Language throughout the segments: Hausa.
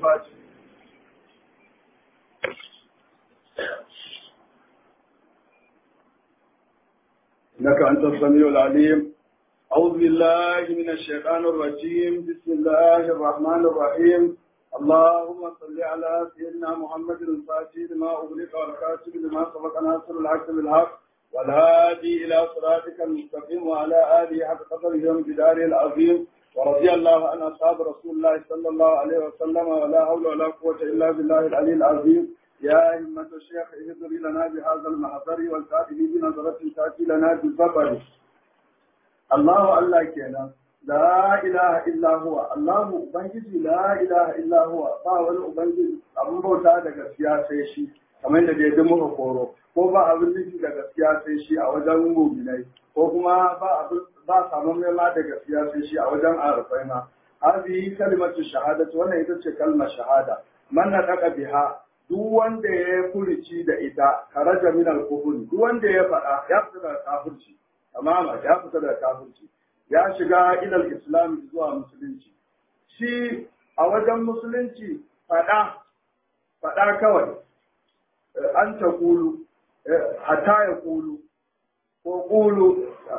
الفاتح إنك أنت السميع العليم أعوذ بالله من الشيطان الرجيم بسم الله الرحمن الرحيم اللهم صل على سيدنا محمد الفاتح لما أغلق والكاتب لما سبق ناصر الحق بالحق والهادي إلى صراطك المستقيم وعلى آله حق قدره وامتداره العظيم ورضي الله عن أصحاب رسول الله صلى الله عليه وسلم ولا حول ولا قوة إلا بالله العلي العظيم يا همة الشيخ اهدر لنا بهذا المحضر والكاتب بنظرة تأتي لنا بالظفر الله الله كينا لا إله إلا هو الله أبنجي لا إله إلا هو با wani ubangiji abin bauta da gaskiya sai shi kamar da dai muka koro ko ba abin nufi da gaskiya sai shi a wajen mu'minai ko kuma ba abin ba samun ma da gaskiya sai shi a wajen arafai ma hadhihi kalimatu shahadatu wannan ita ce kalmar shahada man nadaka biha duk wanda ya furici da ita karaja min al-kufr duk wanda ya faɗa ya fita daga kafirci tamama ya fita daga kafirci ya shiga ilal islam zuwa musulunci shi a wajen musulunci faɗa faɗa kawai an ta kulu hatta ya kulu ko kulu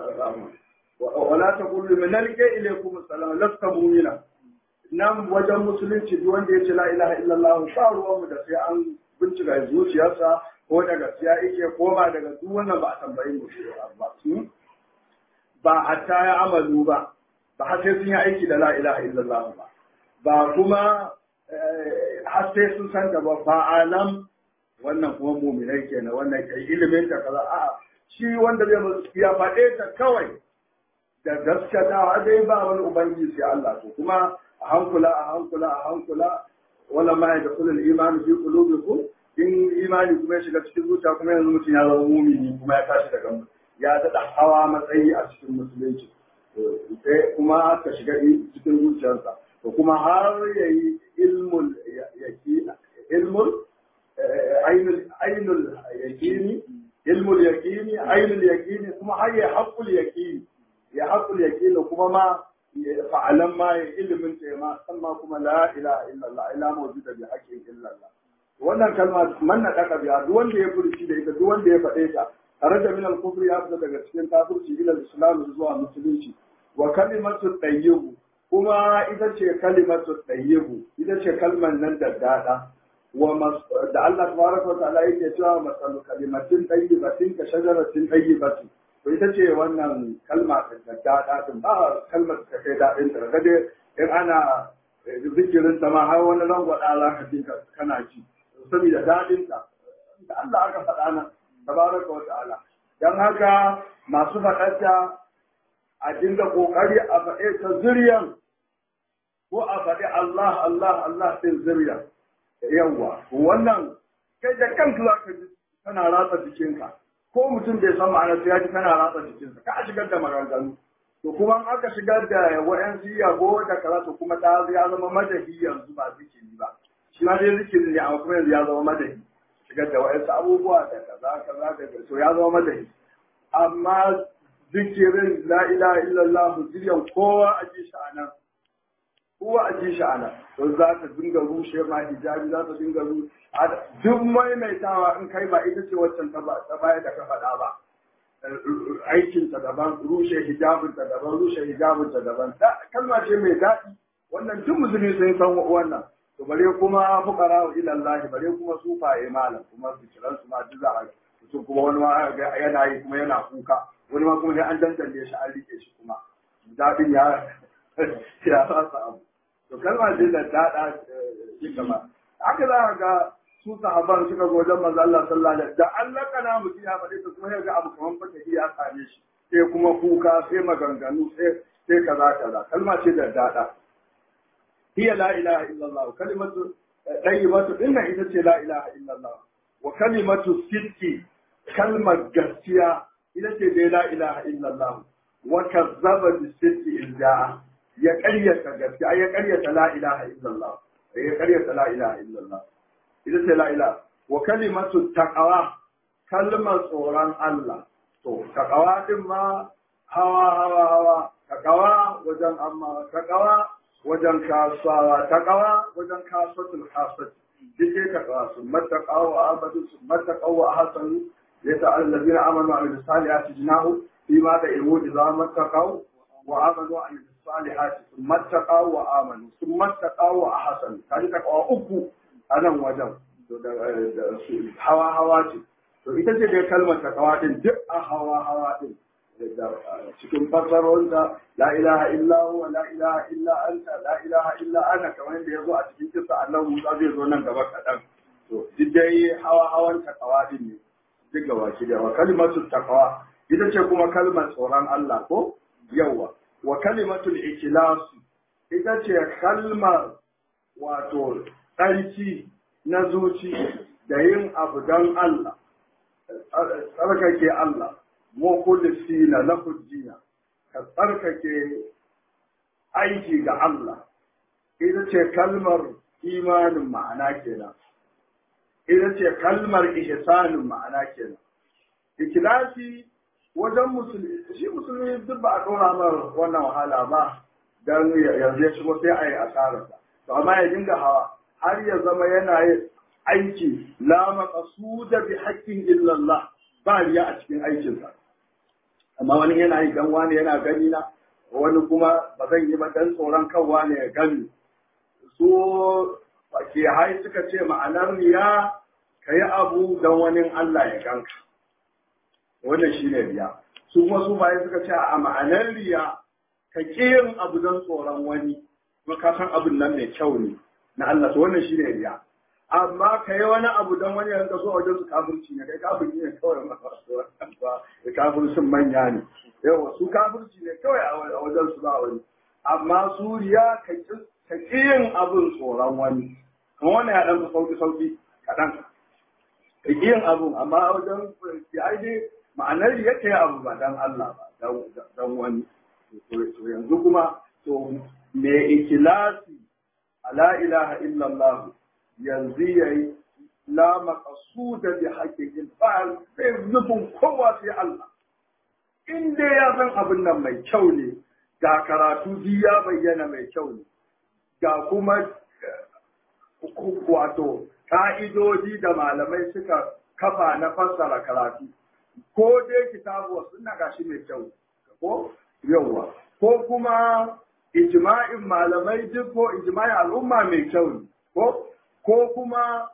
wala ta kulu min nalke ilaikum salam lasta mu'mina nan wajen musulunci duk wanda ya ce la ilaha illallah ba ruwanmu da sai an bincika zuciyarsa ko da gaskiya yake ko ba daga duk wannan ba a tambayi mu ba ba hatta ya amalu ba ba har sai sun yi aiki da la ilaha illallah ba ba kuma har sai sun san da ba ba alam wannan kuma muminai kenan wannan kai ilimin ta kaza a'a shi wanda zai ya faɗe ta kawai da gaskatawa dai ba wani ubangiji sai Allah to kuma a hankula a hankula a hankula wala ma ya dakhulul iman fi qulubikum in imani kuma ya shiga cikin zuciya kuma yanzu mutum ya zama mumini kuma ya tashi daga mutum ya daɗa hawa matsayi a cikin musulunci sai kuma ka shiga cikin zuciyarsa to kuma har ya yi ilmul yakini ilmul ainul yakini ilmul yakini ainul yakini kuma har ya haƙul yakini ya haƙul yakini kuma ma fa'alan ma ya ilimin ta ma san ma kuma la ilaha illallah ila mawjuda bi haqqin illallah wannan kalma man na daka biya duk wanda ya furci da ita duk wanda ya faɗe ta kharaja min al-kufri ya fita daga cikin kafirci ila islam zuwa musulunci wa kalimatu tayyibu kuma ita ce kalimatu tayyibu ita ce kalmar nan da dada wa da Allah tabaraka wa ta'ala yake cewa masalu kalimatin tayyibatin ka shajaratin tayyibatin to ita ce wannan kalma da dada din ba kalmar ta kai dadin ta kaga in ana zikirin ta ma har wani rangwada za ka ji kana ji saboda dadin ta da Allah aka faɗa nan tabaraka wa ta'ala dan haka masu faɗarta a dinga kokari a faɗe ta zuriyan ko a faɗi Allah Allah Allah sai zuriya yawa wannan kai da kanka za ka ji kana ratsa jikinka ko mutum bai san ma'ana sai ya ji kana ratsa jikinsa ka shigar da maganganu to kuma in aka shigar da wa'yansu yabo da kaza to kuma ta ya zama madahi yanzu ba zikiri ba shi ma dai zikiri ne amma kuma yanzu ya zama madahi shigar da wa'yansu abubuwa da kaza kaza da to ya zama madani amma zikirin la ilaha illallah zuriyan kowa a ji shi anan kowa a ji shi anan to za ta dinga rushe ma hijabi za ta dinga rushe duk maimaitawa in kai ba ita ce waccan ta baya da ka faɗa ba aikin ta daban rushe hijabin ta daban rushe hijabin ta daban kalma ce mai daɗi wannan duk musulmi sun san wannan to bare kuma fuqara wa ila Allah bare kuma sufaye malam kuma zikiran su ma duk za a mutum kuma wani ma yana yi kuma yana kuka wani ma kuma sai an dantance shi an rike shi kuma dadin ya ya fasa abu to kalma ce da dada shi kama haka za ka ga su sahaban suka zo wajen manzo Allah sallallahu alaihi da Allah kana mutum ya faɗi ta kuma ya ga abu kaman fata ya same shi sai kuma kuka sai maganganu sai sai kaza kaza kalma ce da dada هي لا إله إلا الله كلمة طيبة إن إذا لا إله إلا الله وكلمة الصدق كلمة جسية إذا لا إله إلا الله وكذب بالصدق إذ جاء يقرية جسية يقرية لا إله إلا الله يقرية لا إله إلا الله إذا لا إله وكلمة التقوى كلمة صوران الله to takawa din ma hawa hawa hawa takawa wajen amma takawa wajen kasawa taqwa wajen kasatul kasat duk dai taqwa sun mattaqawa wa abadu sun mattaqawa wa hasanu yata allazina amanu wa amilus salihati jinahu fima da imu idza mattaqaw wa amanu wa amilus salihati sun mattaqaw wa amanu sun mattaqaw wa ahsanu kaji taqwa uku a nan wajen hawa hawa ce to ita ce dai kalmar taqwa din duk a hawa hawa din cikin fassarar da la ilaha illa huwa la ilaha illa anta la ilaha illa ana kamar yadda ya zo a cikin kisa annabi Musa zai zo nan gaba kaɗan to duk dai hawa hawan taqwa din ne duk gaba ki da wa kalimatu taqwa ita ce kuma kalmar tsoron Allah ko yawa wa kalimatul ikhlas ita ce kalmar wato tsarki na zuci da yin abu don Allah tsarkake Allah mukhlisina lahu dina ka tsarkake aiki ga Allah ita ce kalmar imanin ma'ana kenan ita ce kalmar ihsanin ma'ana kenan ikhlasi wajen musulmi shi musulmi duk ba a dora mar wannan wahala ba dan yanzu ya shigo sai a yi asararsa to amma ya dinga hawa har ya zama yana yin aiki la maqsuda bi haqqin illa Allah ba riya a cikin aikinsa amma wani yana yi dan wani yana gani na wani kuma ba zan yi ba dan tsoron kan wani ya gani so ke hai suka ce ma'anar riya ka yi abu don wani Allah ya ganka wannan shi ne riya su kuma su bayan suka ce a ma'anar riya ka ƙi yin abu don tsoron wani kuma ka san abin nan mai kyau ne na Allah to wannan shi ne riya amma ka yi wani abu don wani yanka so wajen su kafirci ne kai kafirci ne kawai ba da kafircin manya ne yawa su kafirci ne kawai a wajen su ba wani amma su riya ka ƙi yin abin tsoron wani kuma wannan ya ɗan sauki sauki kaɗan ka ƙi yin abu amma wajen ya dai ma'anar riya ka yi abu ba don Allah ba don wani to yanzu kuma to me ikilasi ala ilaha illallah yanzu ya yi la maqsuda bi haqiqin ba sai nufin kowa sai Allah in dai ya san abin nan mai kyau ne ga karatu ji ya bayyana mai kyau ne ga kuma wato ka'idoji da malamai suka kafa na fassara karatu ko dai kitabu wasu na gashi mai kyau ko yawa ko kuma ijma'in malamai duk ko ijma'in al'umma mai kyau ne ko ko kuma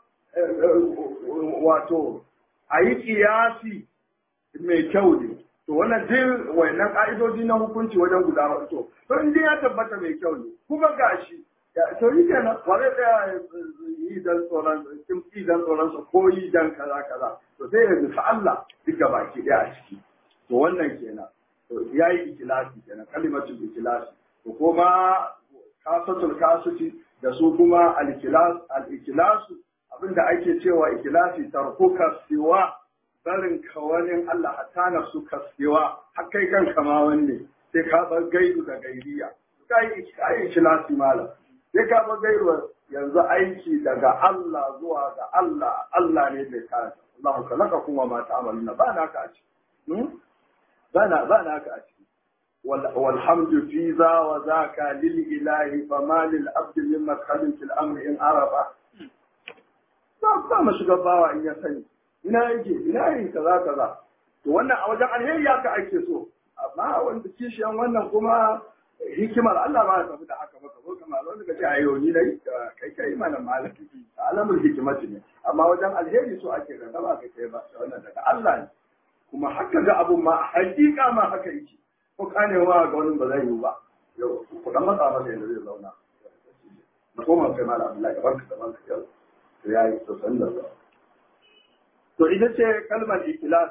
wato a yi kiyasi mai kyau ne to wannan duk wannan ka'idoji na hukunci wajen guda hudu to to in ya tabbata mai kyau ne kuma gashi to yi kenan ba zai tsaya yi dan tsoron kin yi dan tsoron sa ko yi dan kaza kaza to sai ya nufi Allah duk da baki daya a ciki to wannan kenan to yayi ikilasi kenan kalimatul ikilasi to kuma kasatul kasuti da su kuma al-ikilas al-ikilasu abinda ake cewa ikilasi tarkuka siwa barin kawanin Allah hatta na su kasiwa har kai kanka ma wanne sai ka bar gairu da gairiya kai kai ikilasi malam sai ka bar gairu yanzu aiki daga Allah zuwa ga Allah Allah ne bai kare Allahu kalaka kuma ma ta'amaluna ba na ka a ciki ba na ba na ka a ciki والحمد في ذا وذاك للإله فما للعبد من مدخل في الأمر إن عرف ba mu shiga bawa in ya sani ina yake ina yin kaza kaza to wannan a wajen alheri ya ka ake so amma wanda kishiyan wannan kuma hikimar Allah ba ya tafi da haka ba ko kamar wanda ka ce ayo ni dai kai kai mana malaki alamul hikimati ne amma wajen alheri so ake ga ba kai kai ba wannan daga Allah ne kuma haka ga abun ma hakika ma haka yake ko kanewa ga wani ba zai yi ba yau ku dan matsa masa yadda zai zauna na koma kai mala Abdullahi barka da barka yau to yayi to san da to ita ce kalmar ikhlas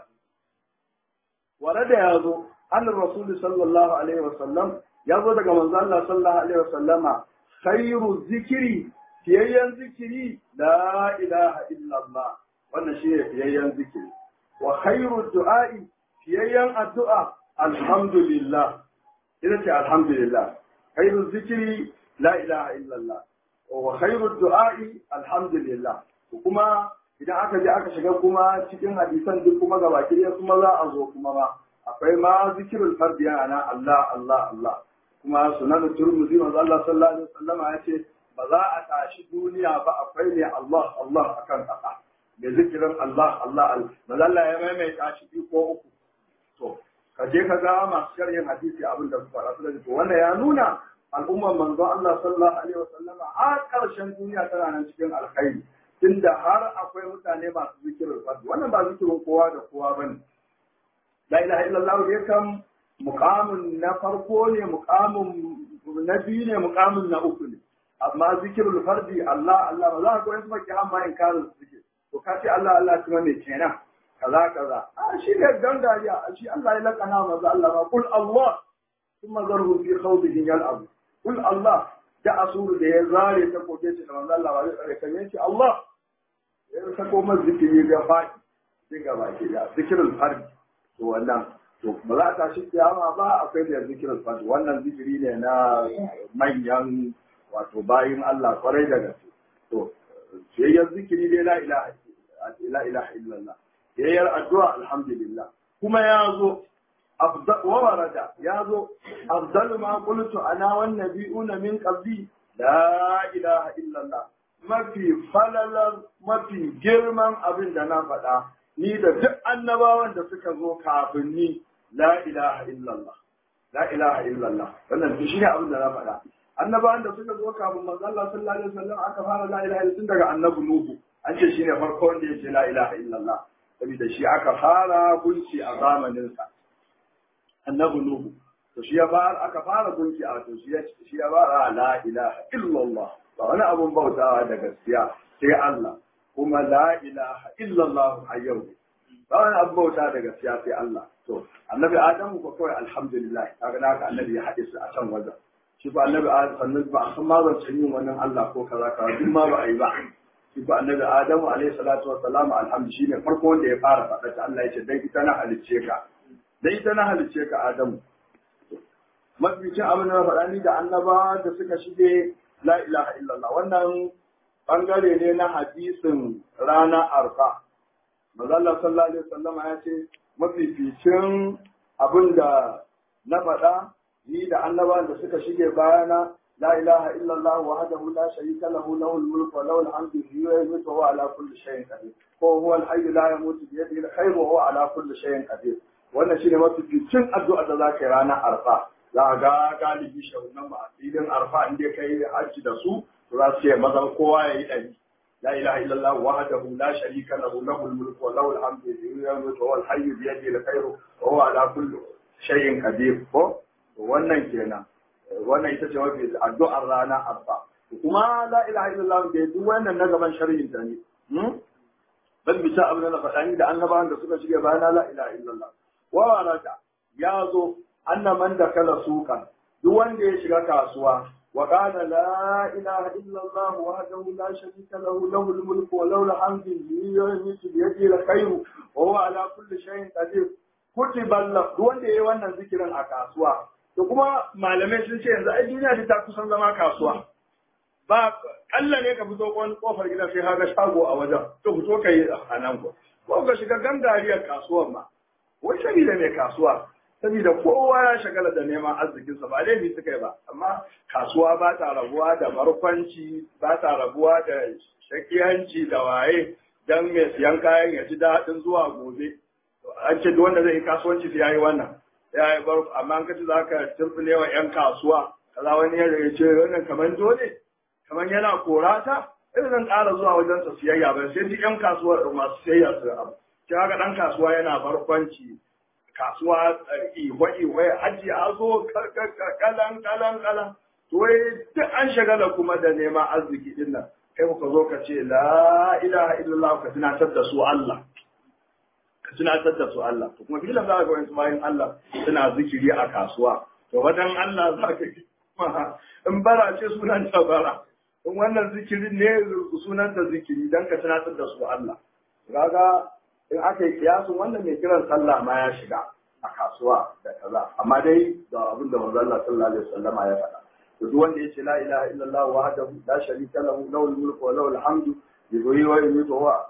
warada ya zo an rasul sallallahu alaihi wasallam ya zo daga manzo Allah sallallahu alaihi wasallama khairu zikiri fiyayyen zikiri la ilaha illallah wannan shi ne fiyayyen zikiri wa khairu du'a'i fiyayyen addu'a alhamdulillah ita ce alhamdulillah khairu zikiri la ilaha illallah wa khairu du'a'i alhamdulillah kuma idan aka je aka shiga kuma cikin hadisan duk kuma gaba ɗaya kuma za a zo kuma ba akwai ma zikirul fardi yana Allah Allah Allah kuma sunan turmuzi manzo Allah sallallahu alaihi wasallam ya ce ba za a tashi duniya ba akwai ne Allah Allah akan kasa da zikirin Allah Allah manzo Allah ya maimaita shi biyu ko uku to ka je ka ga masu sharhin hadisi abin da suka rasu da to wannan ya nuna al'ummar manzo Allah sallallahu alaihi wasallam a karshen duniya tana nan cikin alkhairi tunda har akwai mutane masu zikirin fadi wannan ba zikirin kowa da kowa bane la ilaha illallah dai kam muqamin na farko ne muqamin na biyu ne muqamin na uku ne amma zikirul fardi Allah Allah ba za ka ga wasu maki amma in karin zikir to ka ce Allah Allah kuma me kenan kaza kaza a shi ne gangariya shi Allah ya lakana maza Allah ma kul Allah kuma zarhu fi khawdihi yal'ab kul Allah da asuru da ya zare ta koke shi da manzo Allah ba zai tsare kan yace Allah ya sako masa zikiri ga fadi dinga baki da zikirul fardi to wannan to ba za ta shi kiyama ba akwai da zikirul fardi wannan zikiri ne na manyan wato bayin Allah kwarai da gaske to yayyar zikiri dai la ilaha la ilaha illallah yayyar addu'a alhamdulillah kuma ya zo wa warada ya zo afdal ma qultu ana wan nabiyuna min qabli la ilaha illallah mafi falalar mafi girman abin da na faɗa ni da duk annabawan da suka zo kafin ni la ilaha illallah la ilaha illallah wannan shi ne abin da na faɗa annabawan da suka zo kafin manzo Allah sallallahu alaihi wasallam aka fara la ilaha illallah tun daga annabi nuhu an ce shine farko wanda ya ce la ilaha illallah saboda shi aka fara gunci a zamanin sa annabi nuhu to shi ya fara aka fara gunci a to shi ya shi ya fara la ilaha illallah ba wani abun bautawa da gaskiya sai Allah kuma la ilaha illallah a yau ba wani abun bauta da gaskiya sai Allah to annabi adamu ko kawai alhamdulillah kaga naka annabi ya haɗe su a can wajen shi ba annabi adamu sannan ba a san ma zancen yin wannan Allah ko kaza kaza duk ma ba a yi ba shi ba annabi adamu alaihi salatu wa salam alhamdu shine farko wanda ya fara faɗa ta Allah ya ce dan ita na halicce ka dan ita na halicce ka adamu mafificin abin da na faɗa ni da annaba da suka shige la ilaha illallah wannan bangare ne na hadisin rana arfa Mazalla sallallahu alaihi wasallama ya ce mafificin abin da na faɗa ni da annabawan da suka shige bayana la ilaha illallah wahdahu la sharika lahu lahul mulku wa lahul hamdu yuhyi wa yumiitu wa huwa ala kulli shay'in qadir ko huwa al-hayyu la yamutu bi yadihi al-khayru wa huwa ala kulli shay'in qadir wannan shine mafificin addu'a da zaka yi ranar arfa za ga galibi shagunan ba a filin arfa in dai kai hajji da su to za su ce mazan kowa ya yi ɗari لا إله إلا الله وحده لا شريك له له الملك وله الحمد يموت وهو الحي بيده الخير وهو على كل شيء قدير ko wannan kenan wannan ita ce mafi addu'ar rana abba kuma la ilaha illallah da duk wannan na gaban sharhin ta ne ban bisa abin da faɗa ni da annabawan da suka shige bayana la ilaha illallah wa warada ya zo annaman da kala sukan duk wanda ya shiga kasuwa وقال لا إله إلا الله وحده لا شريك له له الملك وله الحمد يميت بيده الخير وهو على كل شيء قدير كتب له duk wanda yayi wannan zikirin a kasuwa to kuma malamai sun ce yanzu ai duniya ta kusan zama kasuwa ba kalla ne ka fito wani kofar gida sai haga shago a wajen to fito ka yi a nan ko ko ka shiga gangariyar kasuwar ma wai sabida mai kasuwa saboda kowa ya shagala da neman arzikinsa ba laifi suka yi ba amma kasuwa ba ta rabuwa da barkwanci ba ta rabuwa da shakiyanci da waye dan mai siyan kayan ya ji daɗin zuwa gobe an ce wanda zai yi kasuwanci sai yayi wannan ya yi bar amma an kace zaka turbule wa yan kasuwa kaza wani ya ce wannan kaman dole kaman yana korata irin zan ƙara zuwa wajen sa siyayya ba sai duk yan kasuwa masu siyayya su abu sai haka dan kasuwa yana barkwanci kasuwa ihwa-ihwa hajji a zo kalan kalan kalan to wai duk an shagala kuma da neman arziki din nan kai ka zo ka ce la ilaha illallah ka tunatar da su Allah ka tunatar da su Allah to kuma filan za ka ga wani bayan Allah suna zikiri a kasuwa to wadan Allah za ka yi in bara ce sunan ta bara in wannan zikiri ne sunan ta zikiri dan ka tunatar da su Allah kaga in aka yi kiyasun wannan mai kiran sallah ma ya shiga a kasuwa da kaza amma dai da abin da manzo Allah sallallahu alaihi wasallama ya faɗa to duk wanda yace la ilaha illallah wahdahu la sharika lahu lahul mulku wa lahul hamdu yuhyi wa yumiitu wa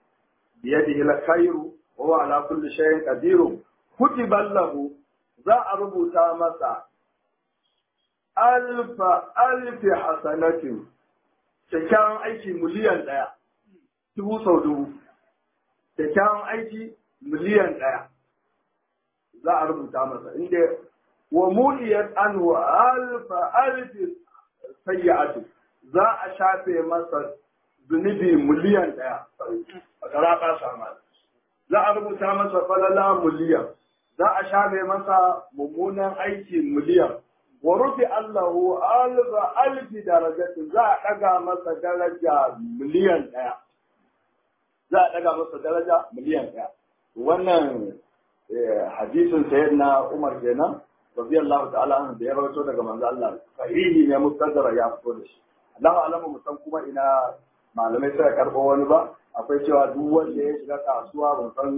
bi yadihi al-khayru wa huwa ala kulli shay'in qadir kutiba lahu za a rubuta masa alfa alfi hasanatin kyakkyawan aiki miliyan ɗaya dubu sau dubu kyakkyawan aiki miliyan ɗaya za a rubuta masa inda wa muliyat anhu alfa alfi sayyi'atu za a shafe masa zunubi miliyan ɗaya a kara ba sama za a rubuta masa falala miliyan za a shafe masa mummunan aiki miliyan wa rufi Allahu alfa alfi darajatin za a ɗaga masa daraja miliyan ɗaya za a ɗaga masa daraja miliyan ɗaya wannan hadisin sayyid na Umar kenan radiyallahu ta'ala anhu da ya rawaito daga manzo Allah sahihi ne mustadara ya fito da shi Allahu alamu musan kuma ina malamai suka karɓo wani ba akwai cewa duk wanda ya shiga kasuwa ban san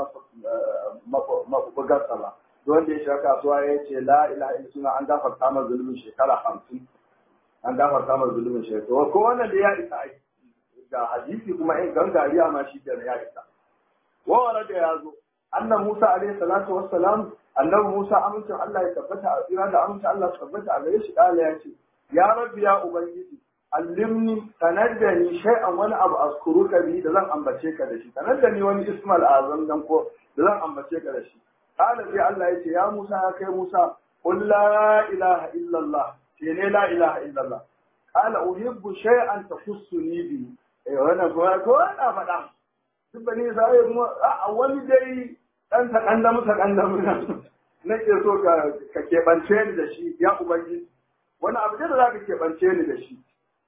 mafugarsa ba duk wanda ya shiga kasuwa ya ce la ilaha illallah an gafarta masa zulumin shekara hamsin an gafarta masa zulumin shekara ko wannan da ya isa ai ga hadisi kuma in gangariya ma shi da ya isa wa da ya zo annan Musa alaihi salatu wassalam annabi Musa amincin Allah ya tabbata a tsira da amincin Allah ya tabbata a gare shi kala ya ce ya rabbi ya ubangiji allimni sanar da ni shay'an wani abu askuruka bi da zan ambace ka da shi sanar da ni wani ismal azam dan ko da zan ambace ka da shi kala sai Allah ya ce ya Musa ya kai Musa qul la ilaha illa Allah ce ne la ilaha illa Allah kala uhibbu shay'an takussuni bi eh wannan ko ko na faɗa duk bane sai mu a wani dai dan ta kandamu ta kandamu nake so ka ka keɓance ni da shi ya ubangiji wani abu da za ka keɓance ni da shi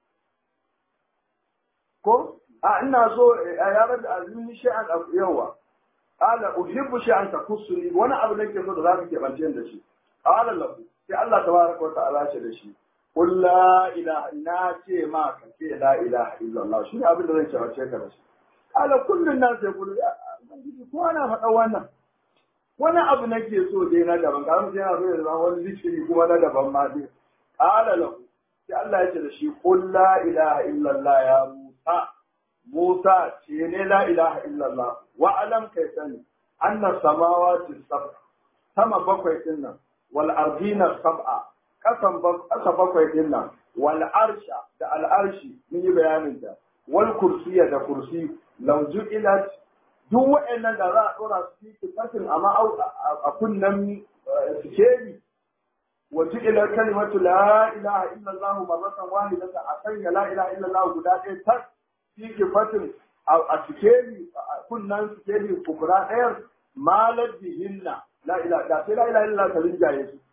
ko a ina so a yaran da azumi sha'an yawa qala uhibbu sha'an takussuni wani abu nake so da za ka keɓance ni da shi qala lahu sai Allah tabaraka wa ta'ala ce da shi qul la ilaha na ce ma ka ce la ilaha illallah shi ne abin da zan keɓance ka da shi qala kullun nas yaqulu ya ko ana faɗa wannan wani abu nake so dai na daban kamar sai yana so ya zama wani zikiri kuma na daban ma dai qala lahu sai Allah ya ce da shi qul la ilaha illallah ya Musa Musa ce ne la ilaha illallah wa alam kai sani anna samawati sab'a sama bakwai din nan wal ardina sab'a kasan kasa bakwai din nan wal arsha da al arshi mun yi bayanin ta wal kursiya da kursi law ju'ilat duk wa'annan da za a dora su cikin fasin amma a kunnan sikeri wa ju'ila kalimatu la ilaha illallah marratan wahidatan a sanya la ilaha illallah guda ɗaya tak cikin fasin a sikeri a kunnan sikeri kubra ɗayan malar bihinna la ilaha da sai la ilaha illallah ta rinjaye su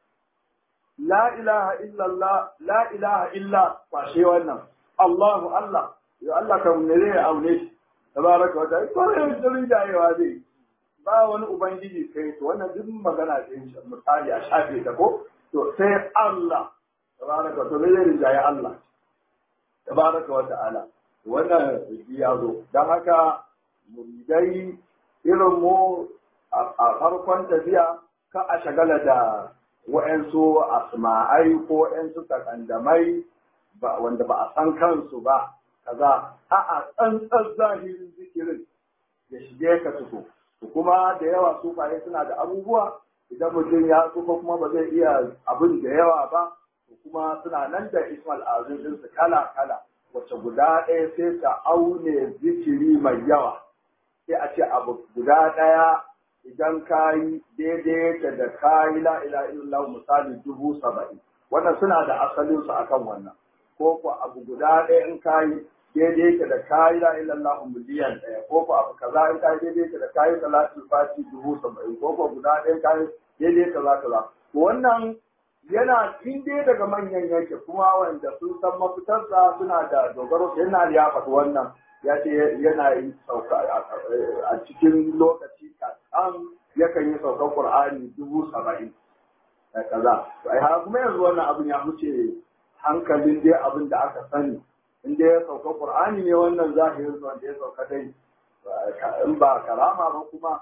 la ilaha illallah la ilaha illa kwashe wannan Allahu Allah ya Allah kan ne zai aune shi tabaraka wa ta'ala ko ne da rinjayewa zai ba wani ubangiji kai to wannan duk magana ce misali a shafe ta ko to sai Allah tabaraka to zai rinjaye Allah tabaraka wa ta'ala wannan ya zo dan haka muridai irin mu a farkon tafiya ka a shagala da wa'yansu asma'ai ko wa'yansu takandamai wanda ba a san kansu ba kaza a'a tsantsar zahirin zikirin ya shige ka tuko kuma da yawa sufaye suna da abubuwa idan mutum ya tsufa kuma ba zai iya abin da yawa ba kuma suna nan da ismal azim ɗinsu kala kala wacce guda ɗaya sai ta aune zikiri mai yawa sai a ce abu guda ɗaya idan ka yi daidai yake da ka yi la'ila illallah misali dubu saba'in wannan suna da asalinsu akan wannan ko ko abu guda ɗaya in ka yi daidai yake da ka yi la'ila illallah miliyan ɗaya ko ko abu kaza in ka yi daidai yake da ka yi salatul fati dubu saba'in ko ko guda ɗaya in ka yi daidai kaza kaza wannan yana in dai daga manyan yanke kuma wanda sun san mafitarsa suna da dogaro yana ya faɗi wannan ya ce yana yi sauka a cikin lokaci kaɗan yakan yi saukar Qur'ani dubu saba'in da kaza. Ai ha kuma yanzu wannan abin ya wuce hankalin dai abin da aka sani. In dai ya sauka Qur'ani ne wannan zahirin wanda ya sauka dai in ba karama ba kuma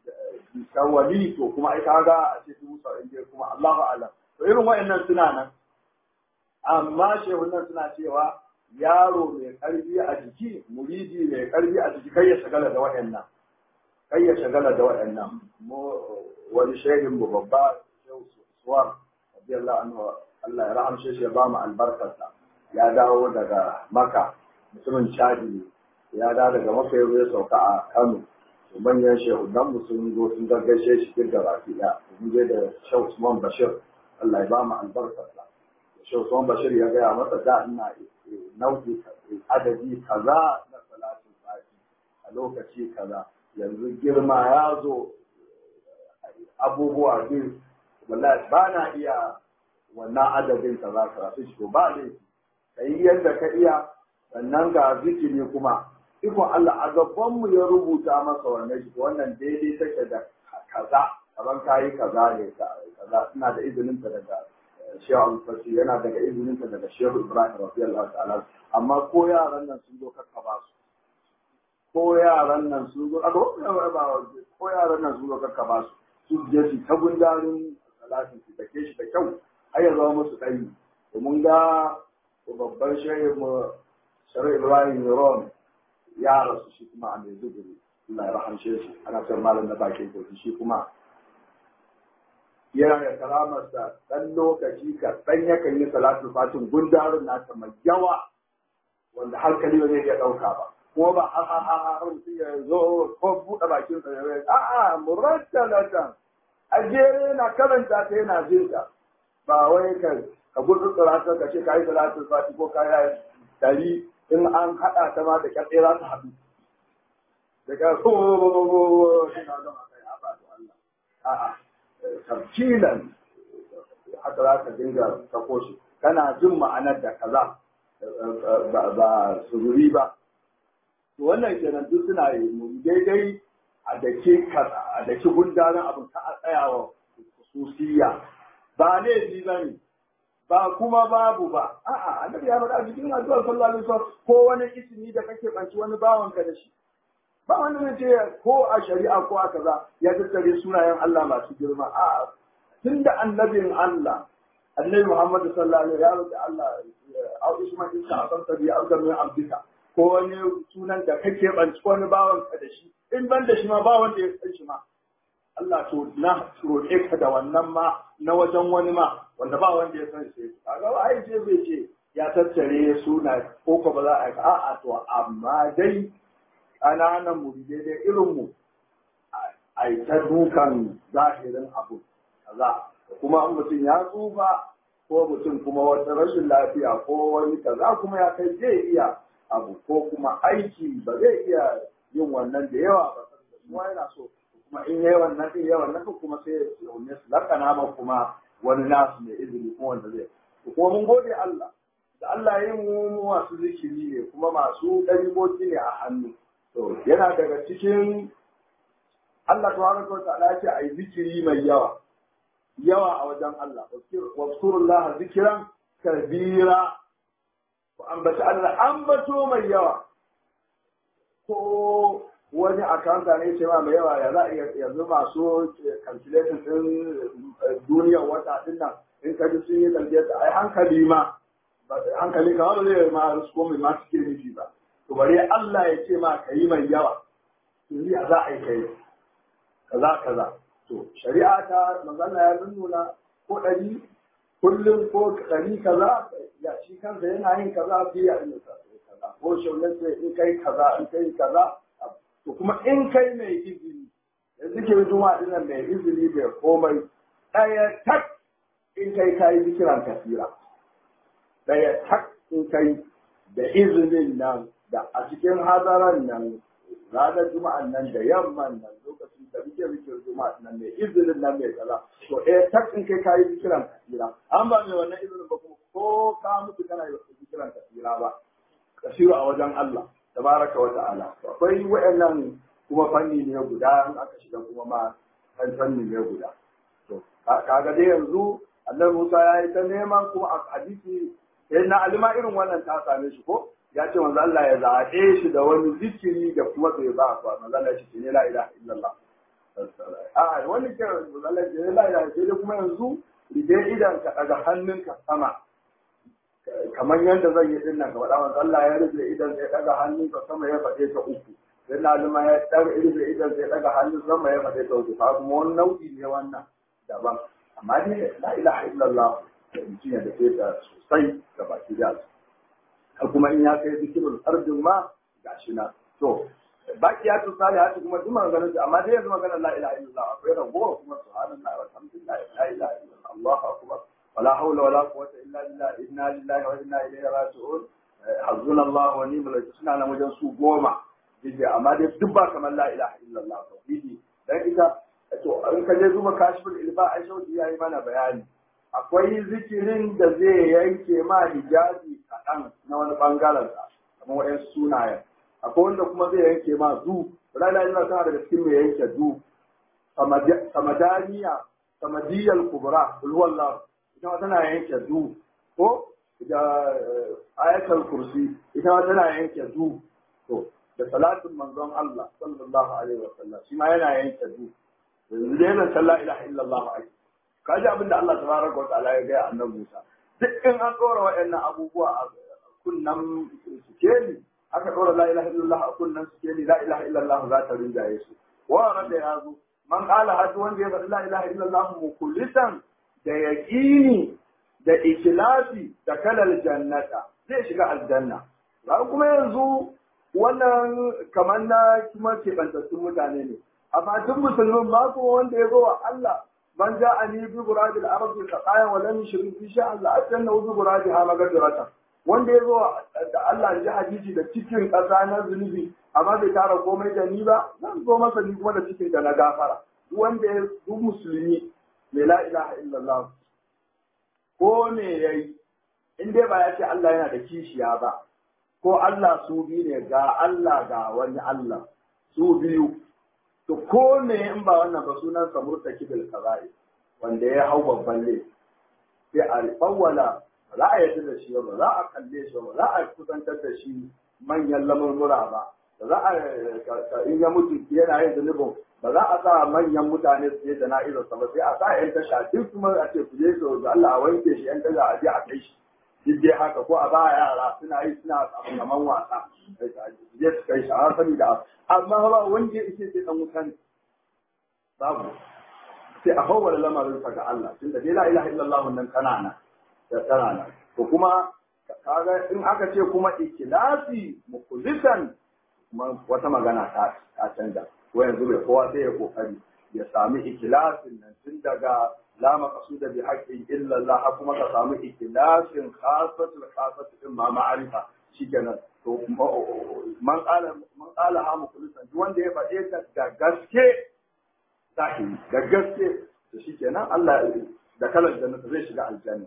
tawali to kuma ai kaga a ce dubu saba'in dai kuma Allahu a'lam. To irin wa'annan suna nan. Amma shehunan suna cewa yaro mai karfi a jiki muridi mai karfi a jiki kai ya shagala da waɗannan kai ya shagala da waɗannan wani shehin mu babba shehu suwar radiyallahu anhu Allah ya rahamshe shi ya ba mu albarkarsa ya dawo daga maka mutumin chadi ya dawo daga maka ya ya sauka a kano manyan shehudan mu sun zo sun gaggashe shi duk da baki ɗaya mun je da shehu usman bashir Allah ya ba mu albarkarsa shehu usman bashir ya gaya masa da ina nau'i adadi kaza na salatin sati a lokaci kaza yanzu girma ya zo abubuwa biyu wallahi ba na iya wannan adadin ka za ka rasu shi ba ne ka yi yadda ka iya sannan ga zikiri kuma ikon Allah a gaban mu ya rubuta masa wannan shi wannan daidai take da kaza kaman kayi kaza ne kaza ina da izinin ta daga Shehu Al-Fasi yana daga izinin ta daga Shehu Ibrahim radiyallahu ta'ala amma ko yaran nan sun zo kakka ba su ko yaran nan sun zo ko yaran nan sun zo kakka ba su su je su ta gundarin salatin su take shi da kyau har ya zama musu ɗari domin ga babban shehin mu Shari'a Ibrahim Yaron ya rasu shi kuma a Maiduguri Allah ya rahamshe shi ana son malam na bakin kogi shi kuma yana da karamarsa ɗan lokaci ka ɗan yakan yi salatu fatin gundarin nasa mai yawa wanda hankali ba zai iya ɗauka ba kuma ba har har har har mutum ya zo ko buɗe bakin sa ya rai a'a murattalatan a jere yana karanta ta yana jin ta ba wai ka ka gudu salatu ka ce kai salatu fati ko kai dari in an haɗa ta ma da kyatse za ta haɗu da ka ko ina don a kai a ba Allah a'a tarkilan haka za ka dinga sako shi kana jin ma'anar da kaza ba sururi ba to wannan kenan duk suna yi mu daidai a dake a dake gundarin abin ka a tsayawa hususiya ba laifi ba ne ba kuma babu ba a'a annabi ya faɗa cikin addu'ar sallallahu alaihi wasallam ko wani ismi da kake banci wani bawanka da shi ba wanda zai ce ko a shari'a ko a kaza ya tattare sunayen Allah masu girma a tunda annabin Allah annabi Muhammad sallallahu alaihi ya roki Allah au isma'il ka san tabi au min abdika ko wani sunan da kake banci wani bawan ka da shi in ban da shi ma ba wanda ya san shi ma Allah to na roƙe ka da wannan ma na wajen wani ma wanda ba wanda ya san shi kaga ba ai ce bai ce ya tattare suna ko ko ba za a a'a to amma dai ƙananan muridai dai irinmu a yi ta dukan zahirin abu kaza kuma in mutum ya tsufa ko mutum kuma wata rashin lafiya ko wani kaza kuma ya kai zai iya abu ko kuma aiki ba zai iya yin wannan da yawa ba kuma yana so kuma in yayi wannan din yayi wannan kuma sai ya ne su lakana ma kuma wani nasu mai izini kuma wanda zai kuma mun gode Allah da Allah ya yi mu masu zikiri ne kuma masu ɗariboki ne a hannu To, yana daga cikin Allah tabaraka wa ta'ala ce ai zikiri mai yawa. Yawa a wajen Allah. Wazkurullah zikiran kabira. Ku ambaci Allah ambato mai yawa. Ko wani akanta ne ce ma mai yawa ya za a yanzu masu calculation din duniyar wata din nan in ka ji sun yi calculation ai hankali ma hankali kamar zai ma risko mai masu kirmifi ba. to bari Allah ya ce ma ka yi mai yawa yanzu ya za a yi kai kaza kaza to shari'a ta magana ya nuna ko ɗari kullum ko ɗari kaza ya shi kansa yana yin kaza fi ya yin kaza ko shaunar sai in kai kaza in kai kaza to kuma in kai mai izini da zikirin juma'a dinnan mai izini bai komai ɗaya tak in kai kayi zikiran kasira ɗaya tak in kai da izinin nan da a cikin hadaran nan ranar juma'an nan da yamman nan lokacin da muke zikirin juma'a nan mai izinin nan mai kaza to eh tak in kai kayi zikiran kasira an ba mai wannan izinin ba kuma ko ka mutu kana yi zikiran kasira ba kasiru a wajen Allah tabaraka wa ta'ala akwai wayannan kuma fanni ne guda in aka shiga kuma ma kan fanni ne guda to kaga dai yanzu annabi Musa ya yi ta neman kuma a hadisi sai na alima irin wannan ta same shi ko ya ce manzo Allah ya zaɓe shi da wani zikiri da kuma bai ba ba manzo Allah shi ne la ilaha illallah a wani ke manzo Allah ya ce la ilaha sai kuma yanzu rige idan ka daga hannunka sama kamar yadda zan yi din nan gaba manzo Allah ya rufe idan sai daga hannunka sama ya faɗe ta uku sai na alima ya daga rufe idan sai daga hannun sama ya faɗe ta uku fa kuma wani nau'i ne wannan daban amma dai la ilaha illallah mutum ya dafe ta sosai da baki da kuma in ya kai zikirul ardin ma gashi na to baki ya tu salihati kuma duk maganar amma dai yanzu maganar la ilaha illallah akwai ragowa kuma subhanallahi walhamdulillah la ilaha illallah allahu akbar wala hawla wala quwwata illa billah inna lillahi wa inna ilaihi raji'un hazzuna allah wa ni'mal wakeel suna nan wajen su goma dije amma dai duk ba kamar la ilaha illallah tauhidi dan ita to in ka je duba kashful ilba ai shauki yayi mana bayani akwai zikirin da zai yanke ma hijabi kaɗan na wani ɓangaren sa kamar waɗansu sunayen akwai wanda kuma zai yanke ma zu rana yana tana daga cikin mai yanke zu samadaniya samadiyal kubra ulwallah ita ma tana yanke zu ko da ayatul kursi ita ma tana yanke zu to da salatin manzon Allah sallallahu alaihi wasallam shi ma yana yanke zu yanzu dai yana sallah ilaha illallah ai kaji abin da Allah tabaraka wa ta'ala ya gaya annabi Musa duk in an tsora waɗannan abubuwa a kunnan sikeli aka ɗora la ilaha illallah a kunnan sikeli la ilaha illallah za ta rinjaye su wa da ya zo man qala hadu wanda ya faɗi la ilaha illallah mukulisan da yaqini da ikhlasi da kalal jannata zai shiga aljanna ba kuma yanzu wannan kamar na kuma keɓantattun mutane ne amma duk musulmin ba kuma wanda ya zo wa Allah من جاءني بغراب الأرض خطايا ولم يشرك في شاء الله أتنه بغرابها مغفرة wanda ya zo da Allah ji hadisi da cikin ƙasa na zunubi amma bai tara komai da ni ba zan zo masa ni kuma da cikin da na gafara wanda ya duk musulmi mai la ilaha illallah ko me yayi in dai ba ya ce Allah yana da kishiya ba ko Allah su biyu ne ga Allah ga wani Allah su biyu to ko me in ba wannan ba sunan sa murtakibil kaba'i wanda ya hau babban laifi sai a fawwala ba za a yarda da shi ba za a kalle shi ba za a kusantar da shi manyan lamurmura ba ba za a in ya mutu yana yin zunubin ba za a sa manyan mutane su je jana'izar sa ba sai a sa yan tasha duk kuma a ce ku je su da Allah a wanke shi yan tasha a je a kai shi duk dai haka ko a ba yara suna yi suna abin gaman wasa je su kai shi a sani da amma ba wanda ya ishe sai dan wutan babu sai a fawwala lamarin sa ga Allah tunda dai la ilaha illallah wannan kanana da kanana to kuma kaga in aka ce kuma ikhlasi mukhlisan kuma wata magana ta ta canza ko yanzu bai kowa sai ya kokari ya sami ikhlasin nan tun daga la maqsuda bi haqqin illa Allah kuma ka samu ikhlasin khasatul khasatu din ma ma'arifa shikenan to man qala man qala ha mukhlisan duk wanda ya faɗe ta da gaske zahiri da gaske to shikenan Allah da kalar jannata zai shiga aljanna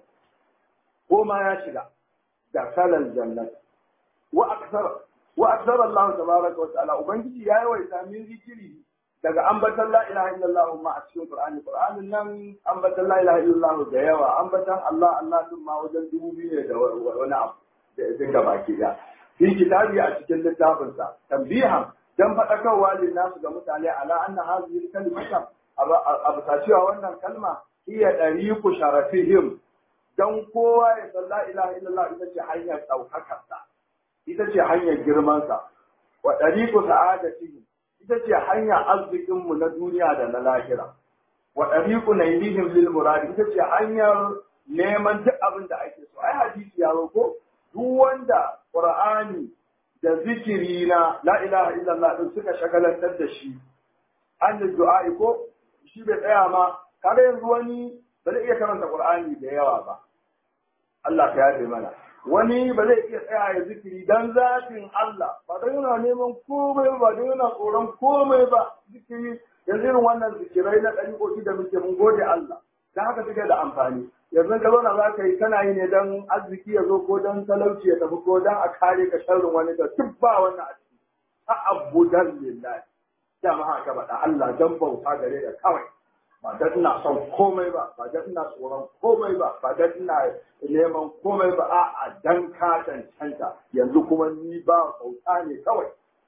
ko ma ya shiga da kalar jannata wa aksara wa aksara Allah tabaraka wa ta'ala ubangiji ya yawaita min zikiri daga ambatan la ilaha illallah ma a cikin qur'ani qur'anin nan ambatan la ilaha illallah da yawa ambatan Allah Allah din ma wajen dubu biyu ne da wani abu da duka baki da fi kitabi a cikin littafin sa tambihan dan fadakarwa lin nasu ga mutane ala anna hadhihi kalimata abu ta cewa wannan kalma hiya dariqu sharafihim dan kowa ya san la ilaha illallah ita ce hanyar daukakar sa ita ce hanyar girman sa wa dariqu sa'adatihim ita ce hanyar arzikinmu na duniya da na lahira wa ɗariƙu na ilihim lil muradi ita ce hanyar neman duk abin da ake so ai hadisi ya ko duk wanda qur'ani da zikiri na la ilaha illallah din suka shagalantar da shi an da du'a ko shi bai tsaya ma kaga yanzu wani ba zai iya karanta qur'ani da yawa ba Allah ka yafe mana wani ba zai iya tsaya ya zikiri dan zafin Allah ba don yana neman komai ba don yana tsoron komai ba zikiri yanzu irin wannan zikirai na ɗariƙoƙi da muke mun gode Allah dan haka suke da amfani yanzu ka zauna za ka yi kana yi ne dan arziki ya zo ko dan talauci ya tafi ko dan a kare ka sharrin wani da duk ba wannan a ciki a abudan lillahi jama'a ka faɗa Allah dan bauta gare da kawai ba dan ina son komai ba ba dan ina tsoron komai ba ba dan ina neman komai ba a'a dan ka cancanta yanzu kuma ni ba bauta ne kawai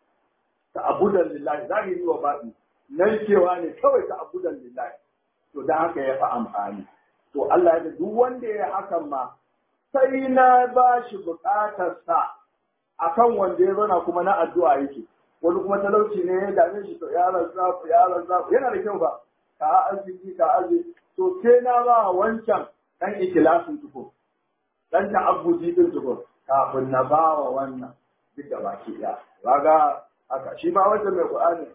ta abudan lillahi zahiri wa baɗi narkewa ne kawai ta abudan lillahi to dan haka ya fi amfani to Allah ya duk wanda ya hakan ma sai na ba shi buƙatarsa akan wanda ya zana kuma na addu'a yake wani kuma talauci ne ya dame shi to ya razzafu ya razzafu yana da kyau ba ka arziki ka arziki to sai na ba wancan dan ikilasin tuko dan ta'abbudi din tuko kafin na bawa wannan duk da baki ɗaya kaga haka shi ma wanda mai Qur'ani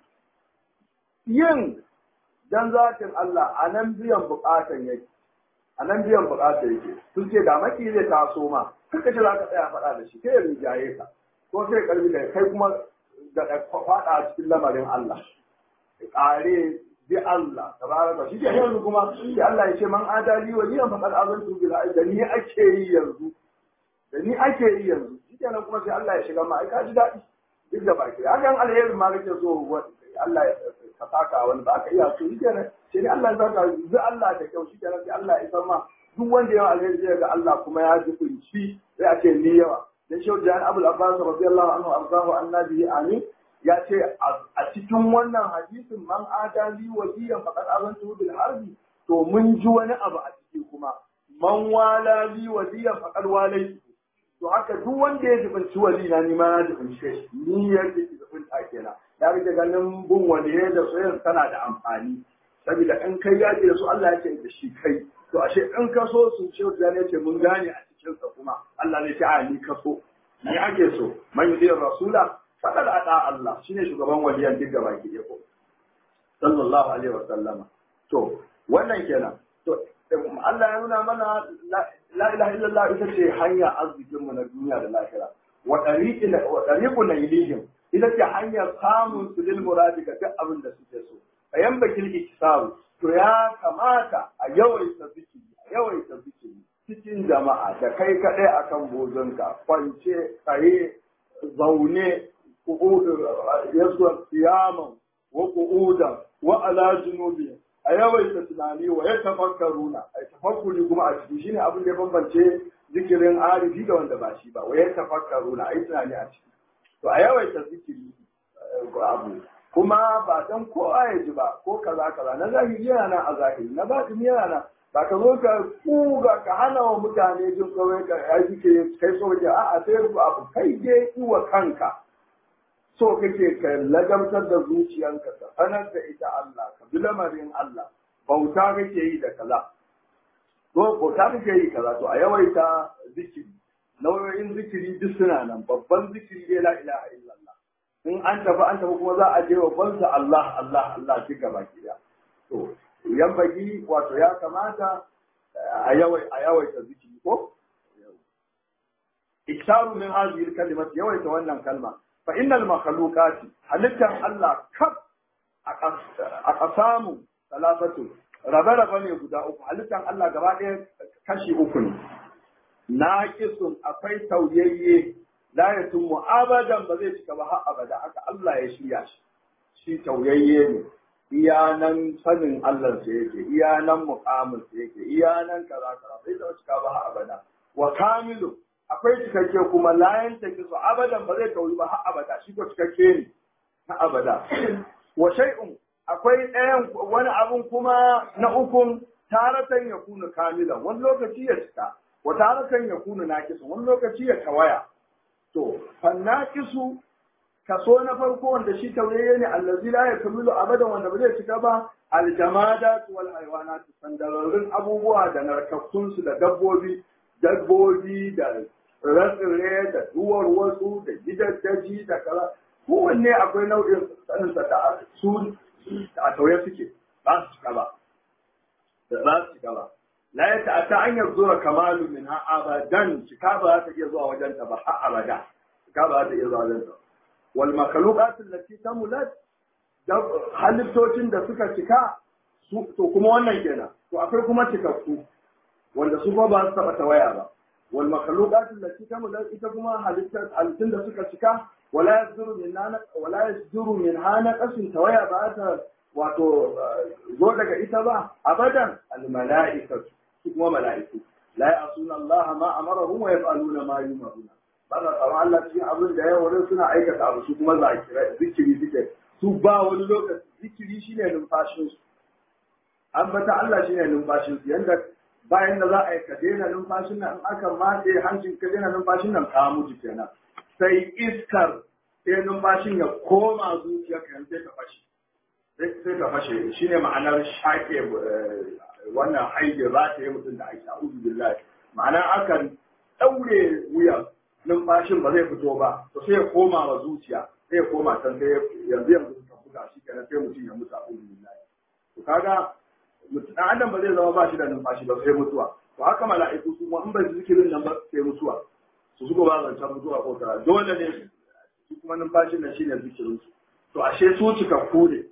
yin dan zatin Allah a nan biyan bukatan yake a nan biyan bukatan yake sun ce da maki zai taso ma kaka ce za ka tsaya faɗa da shi kai ya rinjaye ka ko sai karbi da kai kuma da faɗa a cikin lamarin Allah ƙare bi Allah tabaraka shi ke yanzu kuma sai Allah ya ce man adali wa liyan faqad azantu bil da ni ake yi yanzu da ni ake yi yanzu shi kenan kuma sai Allah ya shiga ma ai ka ji daɗi duk da baki hakan alherin ma kake so Allah ya ka saka wani ba ka iya so shi kenan sai Allah ya saka zu Allah da kyau shi kenan sai Allah ya san ma duk wanda yawa alheri zai ga Allah kuma ya ji kunci sai a ce ni yawa dan shehu Jan Abul Abbas radiyallahu anhu arzahu annabi amin ya ce a cikin wannan hadisin man adali waliyan faqad azantu bil harbi to mun ji wani abu a ciki kuma man wala li waliyan faqad walai to haka duk wanda ya jibinci wali na ni ma na jibince shi ni ya ke jibinta kenan ya rike ganin bin waliye da soyayya tana da amfani saboda in kai yaƙi da su Allah ya ce da shi kai to ashe in ka so su ce da ne ce mun gane a cikin sa kuma Allah ne ce a ni ka so ni ake so man yudiyar rasula faqad ata Allah shine shugaban waliyan duk gaba ki ko sallallahu alaihi wa sallama to wannan kenan to Allah ya nuna mana la ilaha illallah ita ce hanya arzikin mu na duniya da lahira wa tariqi wa tariqu nailihim ita ce hanyar samun su lil muradi ga duk abin da suke so ayan bakil iksaru to ya kamata a yawaita zikiri a yawaita zikiri cikin jama'a da kai kadai akan bozonka kwance tsaye zaune yasuwa siyaman wa qu'udan wa ala junubi a yawaita tunani wa ya tafakkaruna a tafakkuri kuma a ciki shine abin da ya bambance zikirin arifi da wanda ba shi ba wa ya tafakkaruna a yi tunani a ciki to a yawaita zikiri abu kuma ba dan kowa ya ji ba ko kaza kaza na zahiri yana nan a zahiri na batini yana nan ba ka zo ka kuga ka hana wa mutane jin kawai ka ya zikiri kai so kake a'a sai abu kai je wa kanka so kake ka ladamtar da zuciyanka ka sanar da ita Allah ka bi lamarin Allah bauta kake yi da kaza to bauta kake yi kaza to a yawaita zikiri nau'o'in zikiri duk suna nan babban zikiri dai la ilaha illallah in an tafi an tafi kuma za a je babban sa Allah Allah Allah duk gaba ki to yan bagi wato ya kamata a yawai a yawaita zikiri ko iktaru min hadhihi al-kalimat yawaita wannan kalma fa innal makhluqati halittan Allah kaf a kasamu talafatu rabe-rabe ne guda uku halittan Allah gaba ɗaya kashi uku ne naqisun akwai tauyayye la yatummu abadan ba zai cika ba har abada haka Allah ya shirya shi shi tauyayye ne iya nan sanin Allah sa yake iya nan muqamin sa yake iya nan kaza kaza bai da cika ba har abada wa kamilu akwai cikakke kuma layan take su abadan ba zai tauri ba har abada shi ko cikakke ne na abada wa shay'un akwai ɗayan wani abun kuma na ukun taratan ya kuna kamilan wani lokaci ya cika wa taratan ya kuna nakisu wani lokaci ya tawaya to fannakisu kaso na farko wanda shi tauyayye ne allazi la yakmilu abadan wanda ba zai cika ba aljamadat wal haywanat sandararrun abubuwa da narkakkun su da dabbobi dabbobi da ratsire da duwar wasu da gidaddaji da kaza kowanne akwai nau'in sanin da su a tauye suke ba su cika ba ba su cika ba la ya ta'ata an yanzura kamalu min ha abadan cika ba za ta iya zuwa wajen ta ba har abada cika ba za ta iya zuwa wajen ta wal makhluqat allati tamulat halittocin da suka cika to kuma wannan kenan to akwai kuma cikakku wanda su ba ba su taba tawaya ba wal makhluqat allati tamulat ita kuma halittar halittun da suka cika wala yasduru min wala yasduru min hana qasin tawaya ba ta wato zo daga ita ba abadan al mala'ikatu su kuma mala'iku la ya'suna Allah ma amarahum wa yaf'aluna ma yumaruna ba za tsaron Allah cikin abin da yawa suna aikata abu su kuma zakira zikiri suke su ba wani lokaci zikiri shine numfashin su ambata Allah shine numfashin su yanda bayan da za a yi ka daina numfashin nan in aka matse hancin ka daina numfashin nan ka mutu kenan sai iskar sai numfashin ya koma zuciya ka sai ka fashe sai ka fashe shine ma'anar shaƙe wannan haije za ta yi mutum da aisha uzu billahi ma'ana akan daure wuyan numfashin ba zai fito ba to sai ya koma wa zuciya sai ya koma can sai yanzu yanzu suka buga shi kenan sai mutum ya mutu a uzu billahi to kaga mutum dan adam ba zai zama ba shi da numfashi ba sai mutuwa to haka mala'iku su kuma in ba su zikirin nan ba sai mutuwa su suka ba zancen mutuwa ko tara dole ne su kuma numfashin nan shine zikirin su to ashe su cikakku ne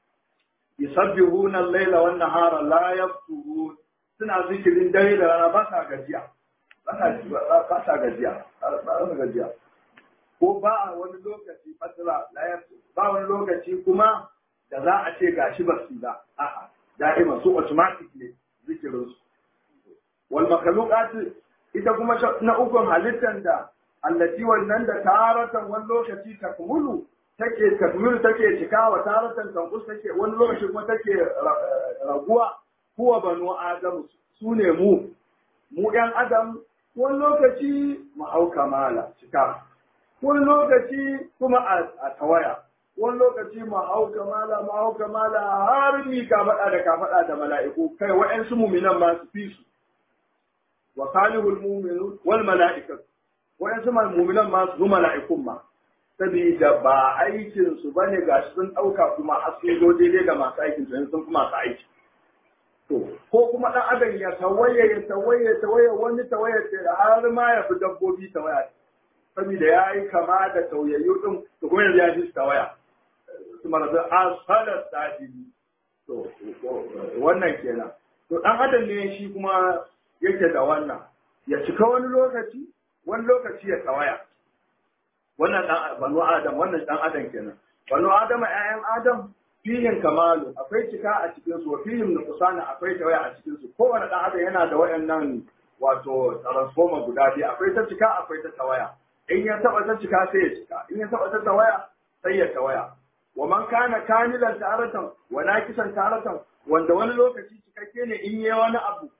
yusabbihuna al-laila wan nahara la yafturun suna zikirin dare da rana ba sa gajiya ba sa ba sa gajiya ba sa gajiya ko ba a wani lokaci fatira la yaftur ba wani lokaci kuma da za a ce gashi ba su ba a'a da'ima su automatic ne zikirin su wal makhluqat ita kuma na ukun halittar da allati wannan da taratan wani lokaci takmulu take takmulu take cika wa taratan tankus take wani lokaci kuma take raguwa kuwa banu adam su ne mu mu yan adam wani lokaci mu hau kamala cika wani lokaci kuma a tawaya wani lokaci mu hau kamala mu hau kamala har mi ka faɗa da ka faɗa da mala'iku kai wa'yansu muminan ma su fi su wa salihul mu'minun wal mala'ikatu wa'yansu muminan ma su mala'ikun ma saboda ba aikin su bane gashi sun ɗauka kuma har sun zo daidai da masu aikin su sun fi masu aiki to ko kuma ɗan adam ya tawaye ya tawaye ya tawaye wani tawaye da har ma ya fi dabbobi tawaya saboda ya yi kama da tauyayyu din to kuma yanzu ya ji tawaya su marazu asalar sadili to wannan kenan to dan adam ne shi kuma yake da wannan ya cika wani lokaci wani lokaci ya tawaya wannan dan banu adam wannan dan adam kenan banu adam ƴaƴan adam fihin kamalu akwai cika a cikin su fihim nuqsana akwai tawaya a cikin su kowane dan adam yana da wayannan wato transformer guda biyu akwai ta cika akwai ta tawaya in ya taba ta cika sai ya cika in ya taba ta tawaya sai ya tawaya wa man kana kamilan taratan wa nakisan taratan wanda wani lokaci cikakke ne in yi wani abu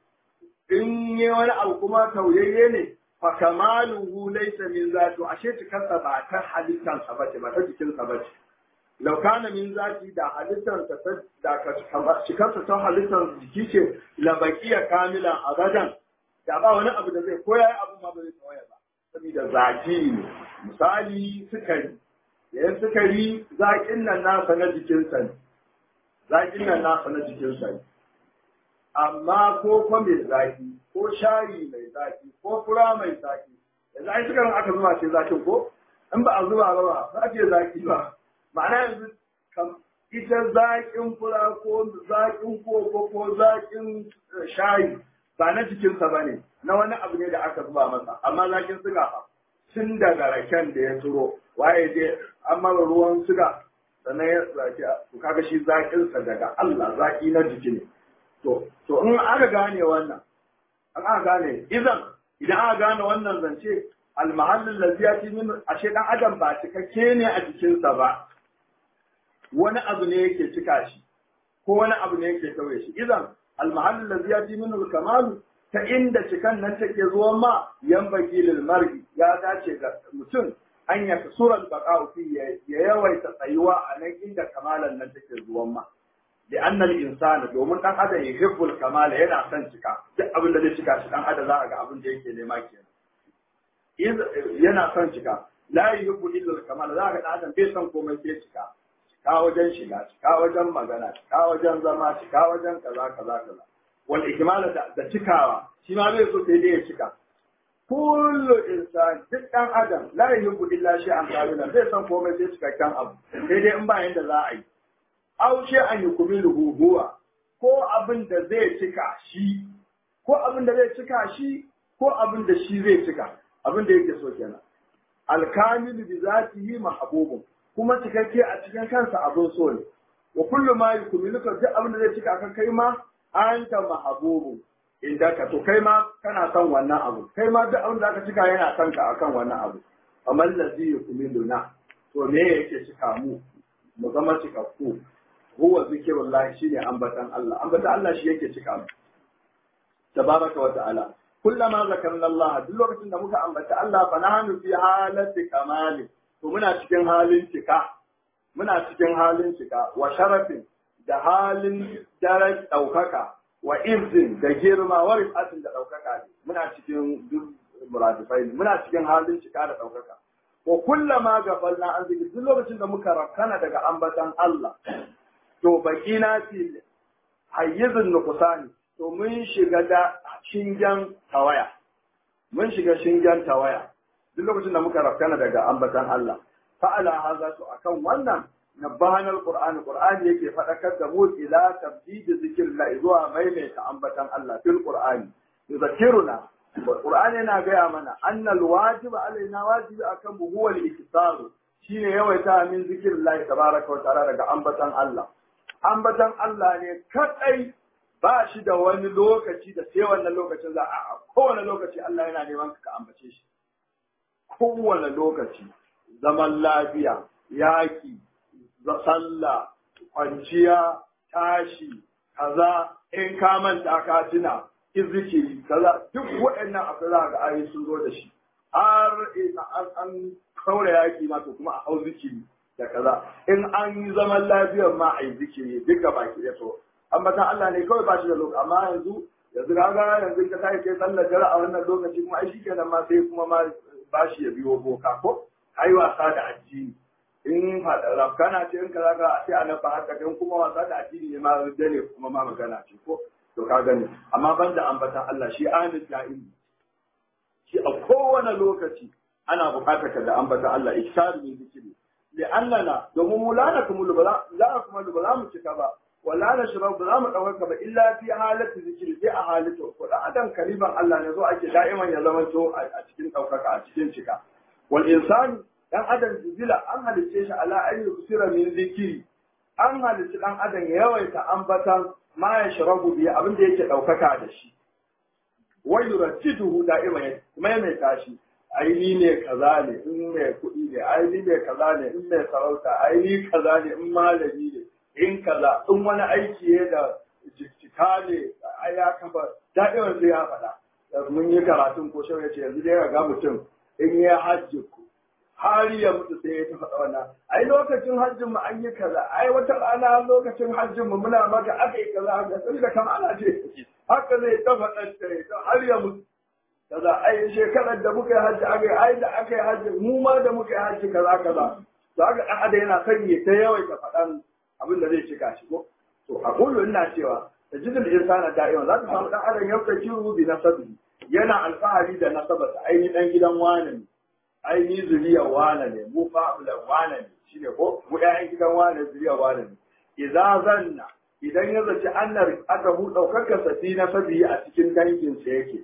in yi wani abu kuma tauyayye ne fa kamaluhu laysa min zati ashe cikarsa ba ta halittan sa bace ba ta jikin sa bace law kana min zati da halittan sa ta da ka cikarsa ta halittan jiki ce la baqiya kamilan abadan da ba wani abu da zai koya abu ma ba zai tawaya ba saboda zaki ne misali sukari yayin sukari zaƙin nan nasa na jikinsa ne zaƙin nan nasa na jikinsa ne amma ko kwa mai zaƙi ko shayi mai zaƙi ko fura mai zaƙi yanzu ai sukarin aka zuba ce zaƙin ko in ba a zuba ba ba za ce zaƙi ba ma'ana yanzu ita zaƙin fura ko zaƙin koko ko zaƙin shayi ba na jikinsa ba ne na wani abu ne da aka zuba masa amma zaƙin suga fa tun daga raken da ya turo waye je an mara ruwan suga sannan ya zaki to kaga shi zakin sa daga Allah zaki na jiki ne to to in aka gane wannan an aka gane idan idan aka gane wannan zance al mahallul ladzi yati min ashe dan adam ba cikakke ne a jikinsa ba wani abu ne yake cika shi ko wani abu ne yake tauye shi idan al mahallul ladzi yati min al kamalu ta inda cikan nan take zuwa ma yan lil mar'i ya dace ga mutum an ya suran baqa'u fi ya yawaita tsayuwa a nan inda kamalan nan take zuwa ma da annal insana domin dan adam ya hibbul kamala yana son cika duk abin da zai cika shi dan adam za a ga abin da yake nema kenan yana son cika la yuhibbu illa kamala za ga dan adam bai son komai sai cika cika wajen shiga cika wajen magana cika wajen zama cika wajen kaza kaza kaza wal ikmala da cikawa shi ma zai so sai dai ya cika kullu insan duk dan adam la yuhibbu illa shay'an kamila zai san komai sai cikakken abu sai dai in ba yanda za a yi aw shay'an yukmilu huwa ko abin da zai cika shi ko abin da zai cika shi ko abin da shi zai cika abin da yake so kenan alkamilu bi zatihi mahbubun kuma cikakke a cikin kansa abin so ne wa kullu ma yukmiluka duk abin da zai cika kan kai ma anta mahbubun inda ka to kai ma kana son wannan abu kai ma duk abin da aka cika yana son ka akan wannan abu amma ladhi yukmiluna to me yake cika mu mu zama cikakku huwa zikrullah shine ambatan Allah ambatan Allah shi yake cika mu tabaraka wa ta'ala kullama zakarna Allah duk lokacin da muka ambata Allah fa nahnu fi halati kamali to muna cikin halin cika muna cikin halin cika wa sharafin da halin daren ɗaukaka wa izin da girma wa rifatin da ɗaukaka ne muna cikin duk muradifai ne muna cikin halin cika da ɗaukaka wa kullama gafalna an zikri duk lokacin da muka rakana daga ambatan Allah to bakina fi hayyizin nuqsani to mun shiga da shingen tawaya mun shiga shingen tawaya duk lokacin da muka rakana daga ambatan Allah fa'ala haza to akan wannan nabbahan alquran qur'ani yake fadakar da mu ila tabdid zikrillah zuwa maimaita ambatan Allah fil qur'ani yuzakiruna qur'ani yana gaya mana annal wajib alaina wajibi akan mu huwa al-iktisaru shine yawaita min zikrillah tabaraka wa ta'ala daga ambatan Allah ambatan Allah ne kadai ba shi da wani lokaci da sai wannan lokacin za a kowane lokaci Allah yana neman ka ambace shi kowane lokaci zaman lafiya yaki sallah kwanciya tashi kaza in ka manta ka tuna zikiri kaza duk waɗannan abu za ga ayi sun zo da shi har an kaura yaki ma to kuma a hau zikiri da kaza in an yi zaman lafiyar ma a yi zikiri duka baki da so ambatan Allah ne kawai ba shi da lokaci amma yanzu yanzu kaga yanzu ka sai kai sallar dare a wannan lokaci kuma ai shikenan ma sai kuma ma ba shi ya biyo boka ko ai wasa da addini in rafkana ce in kaza ka sai a nafa haka dan kuma wasa da addini ne ma dare kuma ma magana ce ko to ka gani amma banda ambatan Allah shi anin da'im shi a kowane lokaci ana buƙatar ka da ambatan Allah ikshar min zikiri li'annana domin mu lana kuma la kuma ba za mu cika ba wala na shirar ba za mu ɗaukaka ba illa fi halatta zikiri sai a halitta ko da adam kaliban Allah ne zo ake da'iman ya zama to a cikin ɗaukaka a cikin cika wal insani dan adam jibila an halicce shi ala an yusira min zikiri an halicci dan adam ya yawaita ambatan ma ya shirabu biya abin da yake ɗaukaka da shi wa yurattiduhu da'iman kuma ya mai tashi aini ne kaza ne in mai kuɗi ne aini ne kaza ne in mai sarauta aini kaza ne in malami ne in kaza in wani aiki ne da jikika ne a ya kafa daɗewar sai ya faɗa mun yi karatun ko shau ya ce yanzu dai ga mutum in ya hajji ku har ya mutu sai ya ta faɗa wannan ai lokacin hajjin mu an yi kaza ai wata rana lokacin hajjin mu muna maka aka yi kaza haka sai da kama ana ce haka zai ta faɗa har ya mutu kaza ai shekarar da muka yi hajji aka yi ai da aka yi hajji mu ma da muka yi hajji kaza kaza to haka ɗan adam yana son ya ta yawaita faɗan abin da zai cika shi ko to a kullu ina cewa da jidul insana da'iman za ka samu dan adam yau kiru bi nasabi yana alfahari da nasabarsa aini dan gidan wane ne aini zuriya wane ne mu fa'ula wane ne shine ko mu ƴaƴan gidan wane zuriya wane ne idza zanna idan ya zaci annar aka hu daukar safi nasabi a cikin dangin sa yake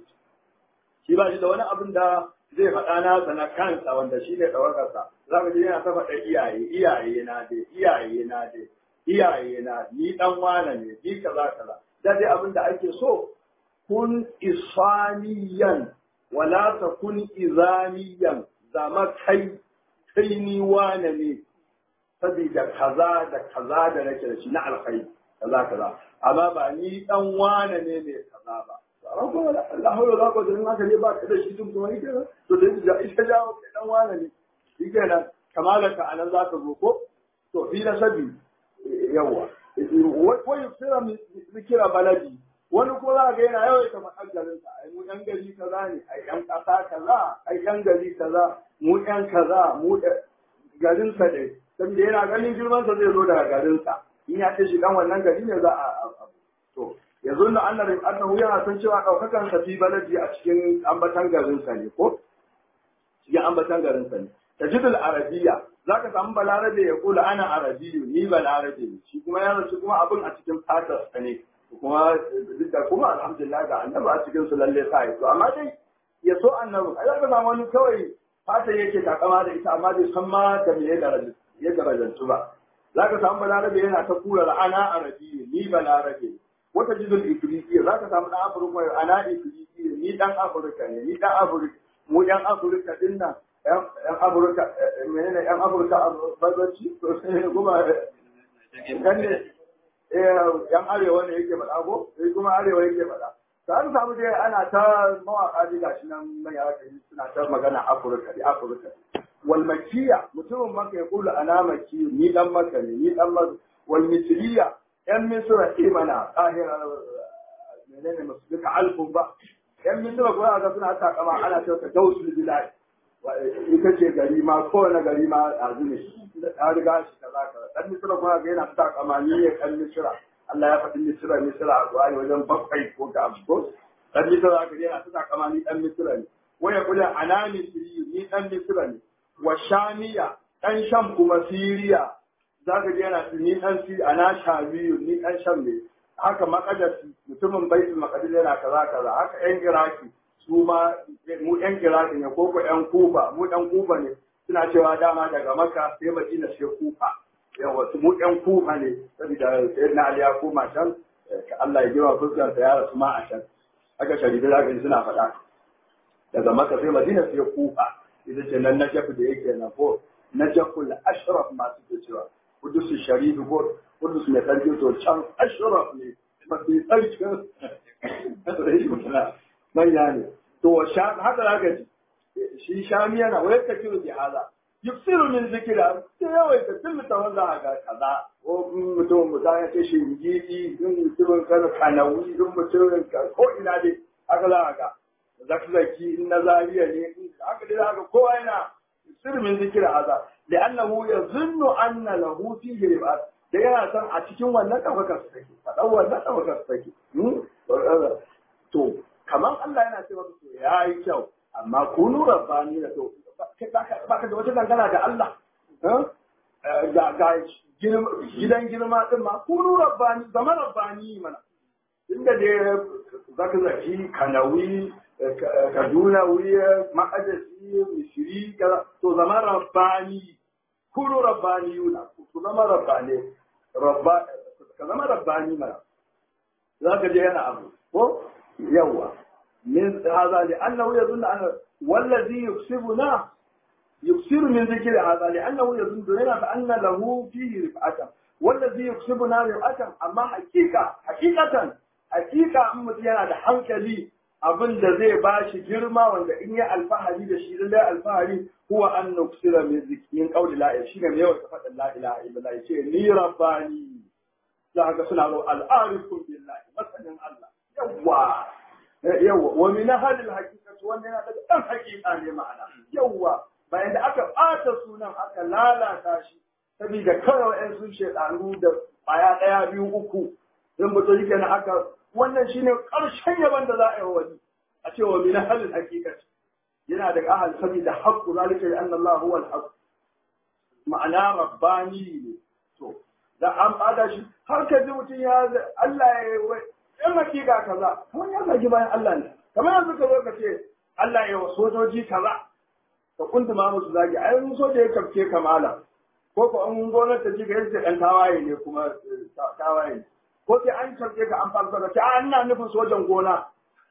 shi ba shi da wani abin da zai faɗa na na kansa wanda shi ne ɗawakarsa za ka ji yana ta faɗa iyaye iyaye na dai iyaye na dai iyaye na ni dan wane ne ni kaza kaza da dai abin da ake so kun isaniyan wala ta kun izaniyan zama kai kai ni wane ne saboda kaza da kaza da nake da shi na alkhairi kaza kaza amma ba ni dan wane ne ne kaza ba ran kuma Allah hawla za ku da haka ne ba ka da shi tun kuma yake to da ita jawo kai dan wane ne yake nan kamalaka anan za ka zo ko to fi nasabi yawa wa yusira zikira baladi wani kuma za ga yana yawaita faɗar garinsa ai mu yan gari kaza ne ai yan ƙasa kaza ai yan gari kaza mu yan kaza mu garinsa ne saboda yana ganin girmansa zai zo daga garinsa in ya ce shi dan wannan gari ne za a to yanzu na annabi annahu yana san cewa daukakan sa fi baladi a cikin ambatan garinsa ne ko cikin ambatan garinsa ne tajidul arabiyya zaka samu balarabe ya kula ana arabiyu ni balarabe ne shi kuma ya rasu kuma abin a cikin fatar sa ne kuma duk da kuma alhamdulillah ga annabi a cikin su lalle sai to amma dai ya so annabi ai zaka samu wani kawai fata yake takama da ita amma bai san ma da me ya daraja ya darajantu ba zaka samu balarabe yana ta kula ana arabiyu ni balarabe wata jidul ifriqiya zaka samu dan afirka ana ifriqiya ni dan afirka ne ni dan afirka mu yan afirka din nan yan afirka menene yan afirka a bazarci to sai kuma yan ne yan arewa ne yake faɗa ko sai kuma arewa yake faɗa ta an samu dai ana ta mawaƙa ji gashi nan mai haka suna ta magana afirka da afirka wal makiya mutumin maka ya kula ana maki ni dan maka ne ni dan maka wal misriya yan misra imana qahira menene masu duka alfun ba yan misira kuma ga suna takama ana cewa ta dausul bilal ita ce gari ma kowane gari ma ɗazu ne ta riga shi kaza kaza dan misira kuma ga yana takama ni ne kan misira Allah ya faɗi misira misira a zuwa wajen bakwai ko ga abu dan misira ga yana takama ni dan misira ne waya kula ana misiri ni dan misira ne wa shamiya dan sham kuma siriya zaka je yana ni dan si ana shamiyu ni dan sham ne haka makadasi mutumin baitul maqdis yana kaza kaza haka yan iraki su ma mu yan iraki ne ko ko yan kufa mu dan kufa ne suna cewa dama daga makka sai madina sai kufa yawa su mu yan kufa ne saboda sayyidina ali ya koma can Allah ya jira fuskar sa ya rasu ma a can haka sharifi zaka ji suna faɗa daga makka sai madina sai kufa ita ce nan na jafi da yake na ko na jaful ashraf masu ke cewa kudusu sharifi ko kudus mai sarki to can ashraf ne mafi tsarkin manya ne to haka za ka ji shi shami yana wayar ka kiro bi haza yuksiru min zikira sai yawai ka tun mutum za a ga kaza ko mutum mutum ya ce shi gidi in mutumin kana kanawi in mutumin ko ina dai haka za a ga zakzaki in na zariya ne haka dai za ka kowa yana yuksiru min zikira haza لأنه يظن أن له فيه ربعات da yana san a cikin wannan ɗaukakar su take faɗan wannan ɗaukakar su take to kamar Allah yana ce masa to ya yi kyau amma kunu rabbani da to ba ka da wata dangana da Allah ga gidan girma din ma kunu rabbani zama rabbani mana inda da zaka zaki kanawi kaduna wuya makadasi misiri to zama rabbani kunu rabbani yuna ku zama rabbani rabba ka zama rabbani mana za ka je yana abu ko yawa min hadha li annahu yadhunnu anna wallazi yuksibuna yuksiru min dhikri hadha li annahu yadhunnu yana fa anna lahu fihi rif'atan wallazi yuksibuna rif'atan amma hakika hakikatan hakika in mutum yana da hankali abin da zai ba shi girma wanda in yi alfahari da shi lallai alfahari huwa an nuksira min zikin qawli la ilaha shine yawan ta faɗin la ilaha illallah yace ni rabbani za ka suna zo al'arifun billahi masanin Allah yawa yawa wa min hadil haqiqati wannan yana daga dan haqiqa ne ma'ana yawa bayan da aka ɓata sunan aka lalata shi saboda kawai wa'yan sun shedanu da aya ɗaya biyu uku in mutum yake na aka wannan shine ƙarshen yaban da za a yi wani a ce wa min halin haqiqati yana da ahal saboda haqqu zalika li anna Allah huwa al-haqq ma'ana rabbani ne to da an bada shi har ka ji mutum ya Allah ya yi in hakika kaza kamar ya zagi bayan Allah ne kamar yanzu ka zo ka ce Allah ya wa sojoji kaza ka kuntuma musu zagi ai mun soja ya kafke kamala ko ko an gwamnati ta ji ga yace dan tawaye ne kuma tawaye ne ko sai an karɓe ka an farko da ta ina nufin sojan gona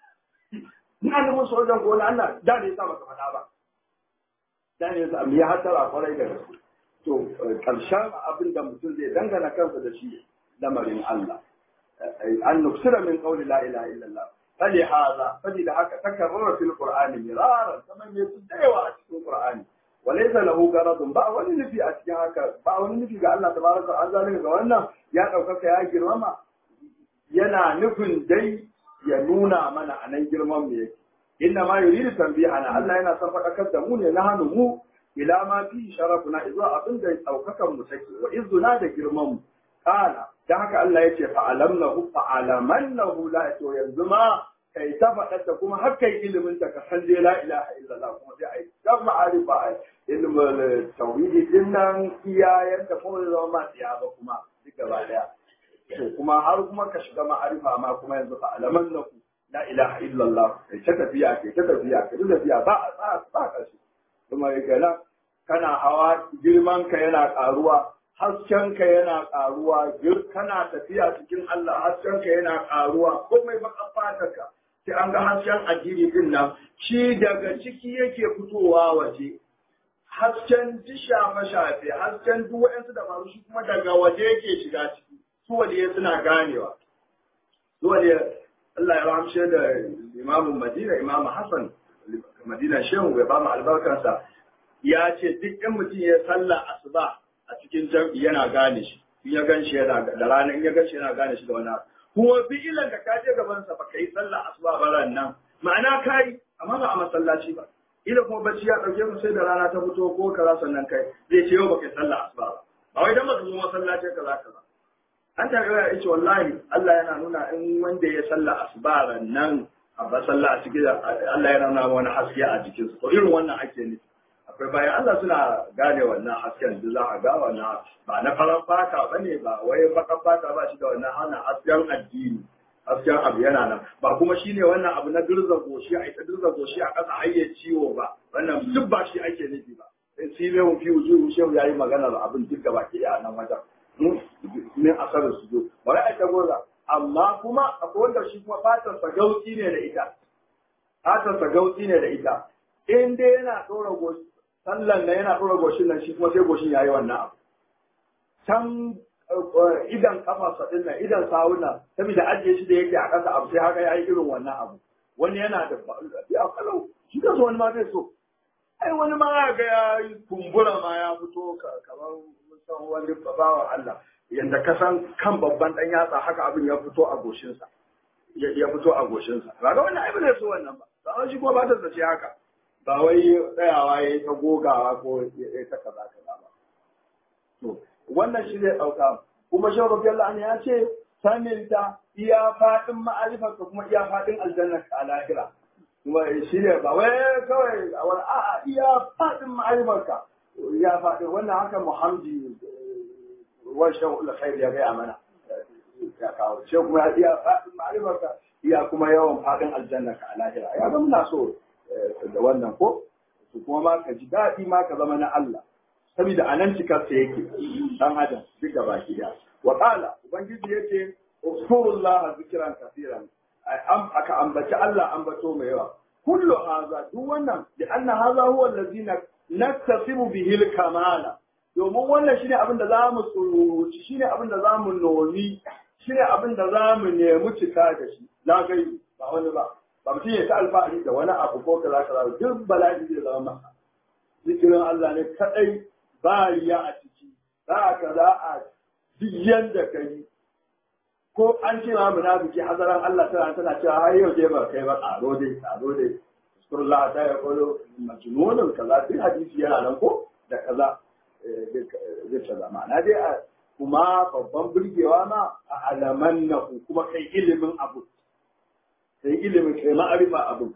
ina nufin sojan gona ana da ne sa baka faɗa ba da ne sa ya hatara kwarai da gaske to karshen abin da mutum zai dangana kansa da shi lamarin Allah an nuksira min qawli la ilaha illallah fali hada fali da haka takarrara fil qur'ani miraran kaman ne su dayawa a cikin qur'ani وليس له غرض ba wani nufi a cikin haka ba wani nufi ga Allah tabaraka wa ta'ala ga wannan ya ɗaukaka ya girmama yana nufin dai ya nuna mana a nan girman mu yake inna ma yuridu tanbihana Allah yana son faɗakar da mu ne na hannu mu ila ma fi sharafuna zuwa abin da ɗaukakan mu take wa izuna da girman mu kana dan haka Allah yace fa'alamnahu fa'alamannahu la to yanzu ma kai ta faɗa kuma har kai ilimin ta ka san dai la ilaha illallah kuma sai ai dan ma'arifa ai ilimin tauhidi din nan iyayen da kuma zama ma tsiya ba kuma duk gaba daya to kuma har kuma ka shiga ma'arifa ma kuma yanzu fa alaman na ku la ilaha illallah kai ta tafiya kai ta tafiya kai ta tafiya ba a ba kashi kuma kana kana hawa girman ka yana karuwa hasken ka yana karuwa kana tafiya cikin Allah hasken ka yana karuwa komai baka fata ka sai an ga hasken addini din nan shi daga ciki yake fitowa waje hasken ji shafe-shafe hasken duk waɗansu da faru shi kuma daga waje yake shiga ciki su waliye suna ganewa su waliye Allah ya ramshe da imamun Madina imamu Hassan Madina Shehu ya ba mu albarkarsa ya ce duk in mutum ya sallah asuba a cikin jam'i yana gane shi in ya gan shi yana da rana in ya gan shi yana gane shi da wani kuma fi'ilan da ka je gaban sa ba kai sallah asuba ba ran nan ma'ana kai amma ba a masallaci ba ila kuma bacci ya dauke mu sai da rana ta fito ko kaza sannan kai zai ce yau ba kai sallah asuba ba ba wai dan ba ka zo masallaci kaza kaza an ta ga yace wallahi Allah yana nuna in wanda ya sallah asuba ran nan a ba sallah a cikin Allah yana nuna wani haske a jikinsa to irin wannan ake nufi akwai bayan Allah suna gane wannan hasken da za a ga wannan ba na farar fata ba ne ba wai bakar fata ba shi da wannan hana hasken addini hasken abu yana nan ba kuma shi ne wannan abu na dirza goshi a ita dirza goshi a ƙasa hayyar ciwo ba wannan duk ba shi ake nufi ba in si ne mu fi wuju shehu ya yi maganar abin duk gaba ke a nan wajen min asarar su zo bari a ta goza amma kuma akwai wanda shi kuma fatarsa gauti ne da ita fatarsa gauti ne da ita in dai yana ɗora goshi sallan nan yana ɗora goshin nan shi kuma sai goshin ya yi wannan abu can idan kafa ɗin nan idan sawuna saboda ajiye shi da yake a ƙasa abu sai haka ya yi irin wannan abu wani yana da ya kalau shi ka so wani ma zai so ai wani ma ya ga ya yi kumbura ma ya fito kamar san wani babawan Allah yanda ka san kan babban ɗan yatsa haka abin ya fito a goshinsa ya fito a goshinsa ba ga wannan ai ba zai so wannan ba ba shi kuma ba ta zace haka ba wai tsayawa ya yi ta gogawa ko ya yi ta kaza kaza ba. To, wannan shi zai ɗauka. Kuma shi Rabbi Allah ya ce, saninta iya faɗin ma'arifarka kuma iya faɗin aljannar ka a lahira. Kuma shi ne ba wai kawai a wani a'a iya faɗin ma'arifarka. Ya faɗin wannan haka Muhammadi wancan ulkhair ya gaya mana. Ya kawo. Shi kuma ya iya faɗin ma'arifarka iya kuma yawan faɗin aljannar ka a lahira. Ya ga muna so da wannan ko to kuma ma ka ji daɗi ma ka zama na Allah saboda anan cikar sa yake dan adam duk da baki da wa qala ubangiji yace uskurullah zikran kaseeran am aka ambaci Allah ambato mai yawa kullu haza duk wannan da anna haza huwa allazina naktasibu bihi al-kamala domin wannan shine abin da zamu tsuruci shine abin da zamu nomi shine abin da zamu nemi cika da shi la gaibi ba wani ba ba mutum ya ta alfahari da wani abu ko kaza kaza duk bala'i zai zama masa zikirin Allah ne kadai ba riya a ciki za ka za a duk yanda ka yi ko an ce ma munafiki hazaran Allah tana tana cewa har yau dai ba kai ba tsaro dai tsaro dai Rasulullah ta ya kolo majnunun kaza duk hadisi yana nan ko da kaza zai kaza ma'ana dai a kuma babban burgewa ma a alaman na kuma kai ilimin abu sai ilimin kai ma'arifa abin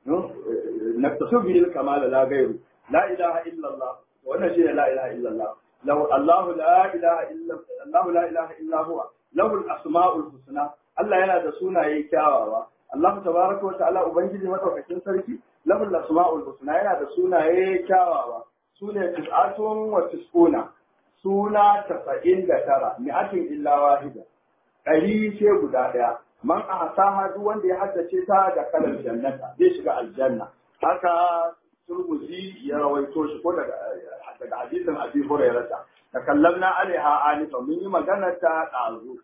na tasu bihi kamala la gairu la ilaha illallah wannan shine la ilaha illallah law Allah la ilaha illa Allah la ilaha illa huwa lahu al-asma'ul husna Allah yana da sunaye kyawawa Allah tabaraka wa ta'ala ubangiji madaukakin sarki lahu al-asma'ul husna yana da sunaye kyawawa sune tis'atun wa tis'una suna 99 mi'atin illa wahida ɗari ce guda ɗaya man ahsaha duk wanda ya haddace ta da kalar jannata zai shiga aljanna haka turmuzi ya rawaito shi ko daga daga hadisin abi hurairah da kallamna alaiha anifa mun yi magana ta dazu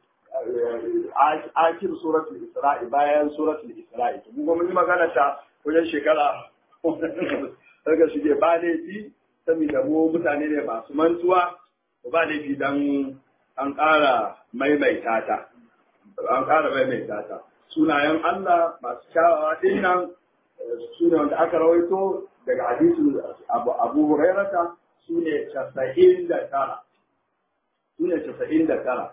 akir suratul isra'i bayan suratul isra'i mun mun yi magana ta wajen shekara daga shige ba laifi saboda mu mutane ne masu mantuwa ba laifi dan an ƙara maimaita ta an ƙara maimaita ta sunayen Allah masu kyawawa ɗin nan su ne wanda aka rawaito daga hadisu abu abu hurairata su ne casa'in da tara su ne casa'in da tara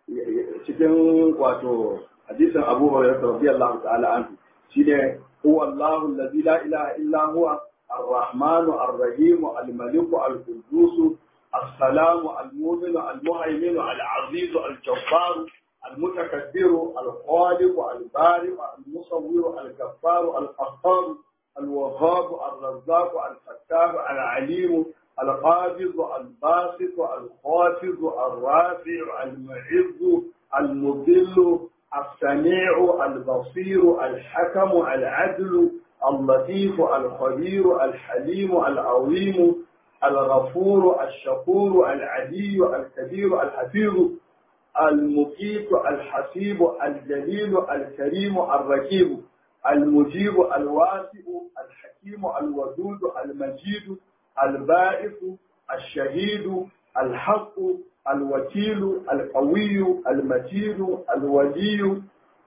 cikin wato hadisin abu hurairata radiyallahu ta'ala anhu shi ne huwa Allahu allazi la ilaha illa huwa الرحمن الرحيم الملك القدوس السلام المؤمن المهيمن العزيز الجبار المتكبر الخالق البارئ المصور الكفار القهار الوهاب الرزاق الفتاح العليم القابض الباسط الخافض الرافع المعز المضل السميع البصير الحكم العدل اللطيف الخبير الحليم العظيم الغفور الشكور العلي الكبير الحفيظ المقيت الحسيب الجليل الكريم الركيب المجيب الواسع الحكيم الودود المجيد البائس الشهيد الحق الوكيل القوي المتين الولي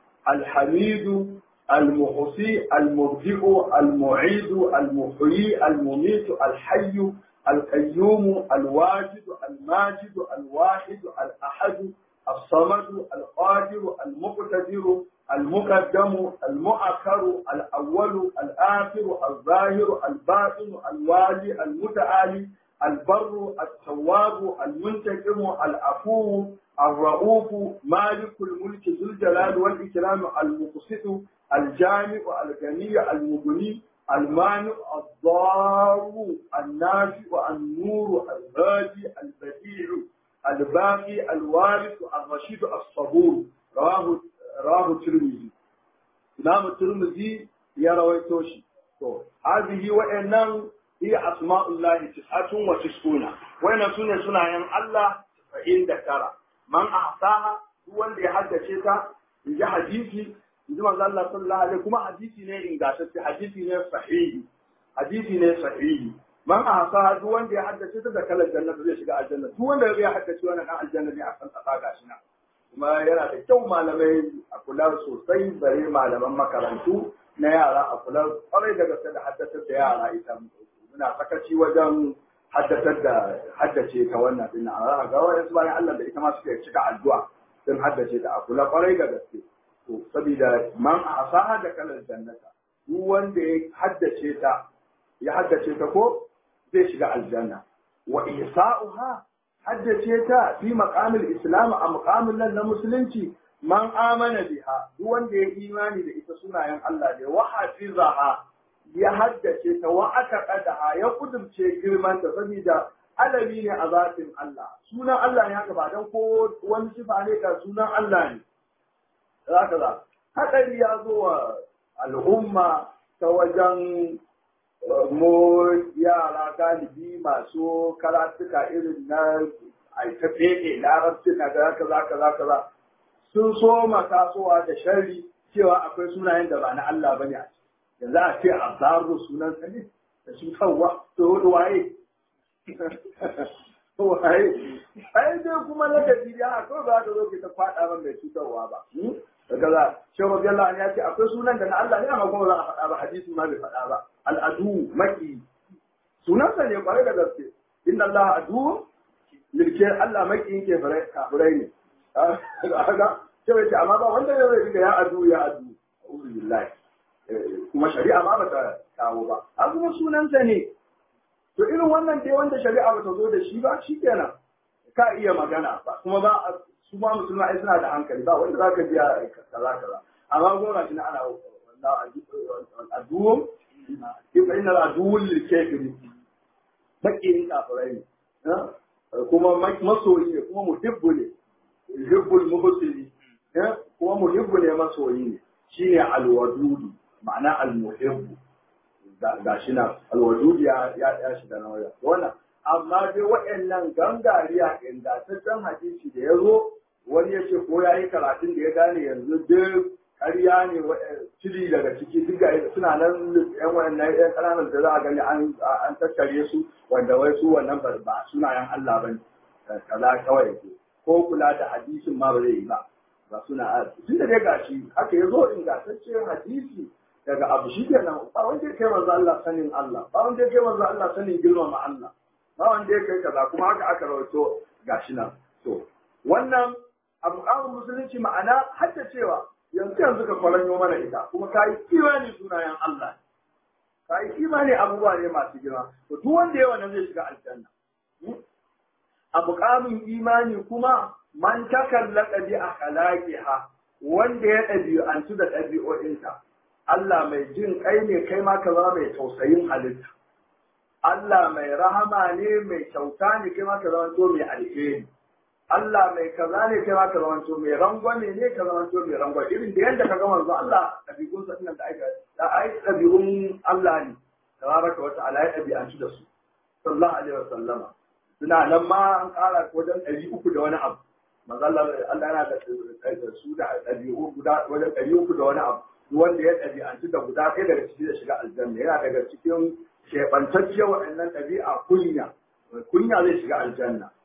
الحميد المحصي المبدئ المعيد المحيي المميت الحي القيوم الواجد الماجد الواحد الأحد الصمد القادر المقتدر المقدم المؤخر الأول الآخر الظاهر الباطن الوالي المتعالي البر التواب المنتقم العفو الرؤوف مالك الملك ذو الجلال والإكرام المقسط الجامع الغني المغني المانع الضار النافع النور الهادي البديع الباقي الوارث الرشيد الصبور رواه رواه الترمذي إمام الترمذي يروي توشي هذه وإنه هي أسماء الله تسعة وتسعون وإن سنة سنة ين الله فإن ذكر من أعطاها هو اللي حدث in hadisi in ji manzo Allah sallallahu alaihi kuma hadisi ne ingantacce hadisi ne sahihi hadisi ne sahihi man ahsa duk wanda ya haddace ta da kalar janna zai shiga aljanna duk wanda ya haddace wannan dan aljanna ne a kan tsaka gashi na kuma yana da kyau malamai a kula sosai bare malaman makarantu na yara a kula kwarai da gaske da haddatar da yara ita muna sakaci wajen haddatar da haddace ta wannan din a ga wayansu bayan Allah da ita ma suke cika addu'a sun haddace ta a kula kwarai da gaske to saboda man a asaha da kalar jannata duk wanda ya haddace ta ya haddace ta ko zai shiga aljanna wa ihsa'uha haddace ta fi maqamil islam a maqamin nan na musulunci man amana biha duk wanda ya imani da ita sunayen Allah ne wa hafizaha ya haddace ta wa aka qadaha ya kudurce girman ta saboda alami ne a zatin Allah sunan Allah ne haka ba dan ko wani sifa ne ka sunan Allah ne zaka za hadari ya zo wa al'umma ta wajen mu yara galibi masu karatuka irin na aita fede larabci na da kaza kaza kaza sun so tasowa da sharri cewa akwai sunayen da ba na Allah bane a ciki yanzu a ce a zaro sunan sa ne da su kawwa to waye waye ai dai kuma na gaji ya ko za ka zo ki ta fada ban mai cutarwa ba kaza shi rabbi Allah ya ce akwai sunan da na Allah ne amma kuma za a faɗa ba hadisi ma bai faɗa ba al'adu maki sunansa ne kwarai da gaske inna Allah adu milke Allah maki yake kafirai ne kaga ce bai ce amma ba wanda ya zai ya adu ya adu a'udhu billahi kuma shari'a ma bata kawo ba a kuma sunansa ne to irin wannan dai wanda shari'a bata zo da shi ba shikenan ka iya magana ba kuma ba a su ma musulma ai suna da hankali ba wanda zaka ji kaza kaza amma gona shi na ana aduwum fa inna aduwul lil kafiri bakin kafirai ne kuma masoyi ne kuma muhibbu ne yuhibbul mubsiri kuma muhibbu ne masoyi ne shine alwadudu ma'ana almuhibbu ga shi na alwadudu ya ya shiga na waya wannan amma dai waɗannan gangariya ingantaccen hadisi da ya zo wani ya ce ko ya yi karatun da ya gane yanzu duk ƙarya ne ciri daga ciki duk suna nan yan waɗannan yan ƙananan da za a gani an tattare su wanda wai su wannan ba sunayen Allah ba ne kaza kawai ke ko kula da hadisin ma ba zai yi ba ba suna tun da dai gashi haka ya zo ingantaccen hadisi daga abu shi kenan ba wanda ya kai manzo Allah sanin Allah ba wanda ya kai manzo Allah sanin girmama Allah ba wanda ya kai kaza kuma haka aka rawaito gashi nan to wannan abu kawun musulunci ma'ana hadda cewa yanzu yanzu ka kwaranyo mana ita kuma ka yi imani sunayen Allah ka yi imani abubuwa ne masu girma to duk wanda ya wannan zai shiga aljanna a muƙamin imani kuma man takallaka bi akhlaqiha wanda ya ɗabi'antu da ɗabi'o'inta Allah mai jin kai ne kai ma ka zama mai tausayin halitta Allah mai rahama ne mai kyauta ne kai ma ka zama to mai alheri Allah mai kaza ne kai ma ka zama to mai rangwame ne ka zama to mai rangwame irin da yanda ka ga manzo Allah ɗabi'un sa da aika da ai ɗabi'un Allah ne tabaraka wa ta'ala ya ɗabi'antu da su sallallahu alaihi wa sallama suna nan ma an ƙara wajen ɗari uku da wani abu manzo Allah Allah yana da su da ɗabi'u guda wajen ɗari uku da wani abu wanda ya ɗabi'antu da guda ɗaya daga ciki da shiga aljanna yana daga cikin keɓantacciyar waɗannan ɗabi'a kunya kunya zai shiga aljanna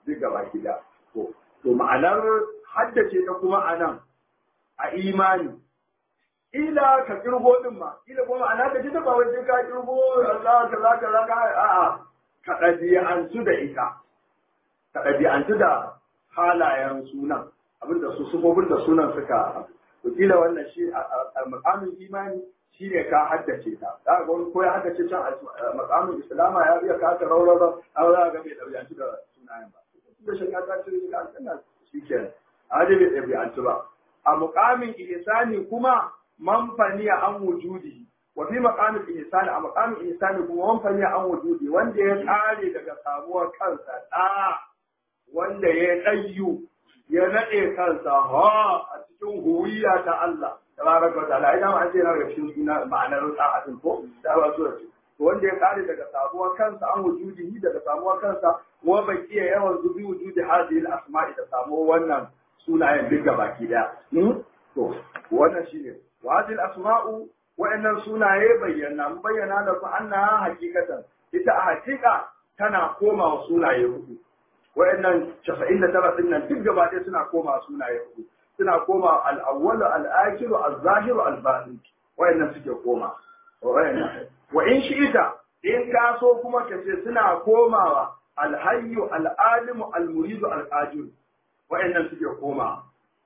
duk gaba gida to to ma'anar haddace ta kuma anan a imani ila ka kirgo din ma ila kuma ana ka ji ta ba wai sai ka kirgo Allah ka za ka za ka a'a ka ɗabi'antu da ita ka ɗabi'antu da halayen sunan abinda su sufofin da sunan suka kila wannan shi a makamin imani shi ne ka haddace ta za ga wani ko ya haddace can a makamin islama ya iya kasa raurara an za ga bai ɗabi'antu da sunayen ba da shi ka ta cire ka aljanna shi kenan a bai ɗabi'antu ba a mukamin ihsani kuma man faniya an wujudi wa fi maqamil ihsani a maqamil ihsani kuma man faniya an wujudi wanda ya tsare daga samuwar kansa da wanda ya ɗayyu ya naɗe kansa ha a cikin huwiya ta Allah tabaraka wa ta'ala idan an ce na daga cikin suna ma'anar sa'atin ko da ba su da to wanda ya tsare daga samuwar kansa an wujudi daga samuwar kansa wa baqiya yawan zubi wujudi hadhihi al-asma'i da samuwar wannan sunayen duk baki daya to wannan shine wa hadhihi al-asma'u wa'annan sunaye bayyana mun bayyana da ku annaha hakikatan ita a hakika tana komawa sunaye hudu wa'annan 99 din nan duk gaba ɗaya suna koma sunaye hudu suna koma al-awwal al-akhir al-zahir al-batin wa'annan suke koma wa'annan wa in shi'ita in ka so kuma ka ce suna komawa al-hayyu al-alim al-murid al-qadir wa'annan suke koma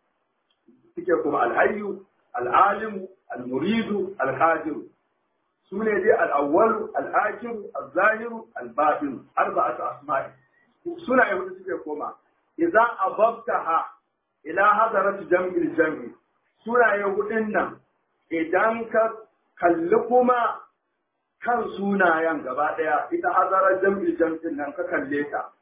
suke koma al-hayyu al-alim al-murid al-qadir sune dai al-awwal al-akhir al-zahir al-batin arba'atu asma'i suna yahudu suke koma idan ababtaha ila hadarat jam'il jam'i suna yahudin nan idan ka kalli kuma kan sunayen gaba daya ita hadarar jam'il jam'in nan ka kalle ta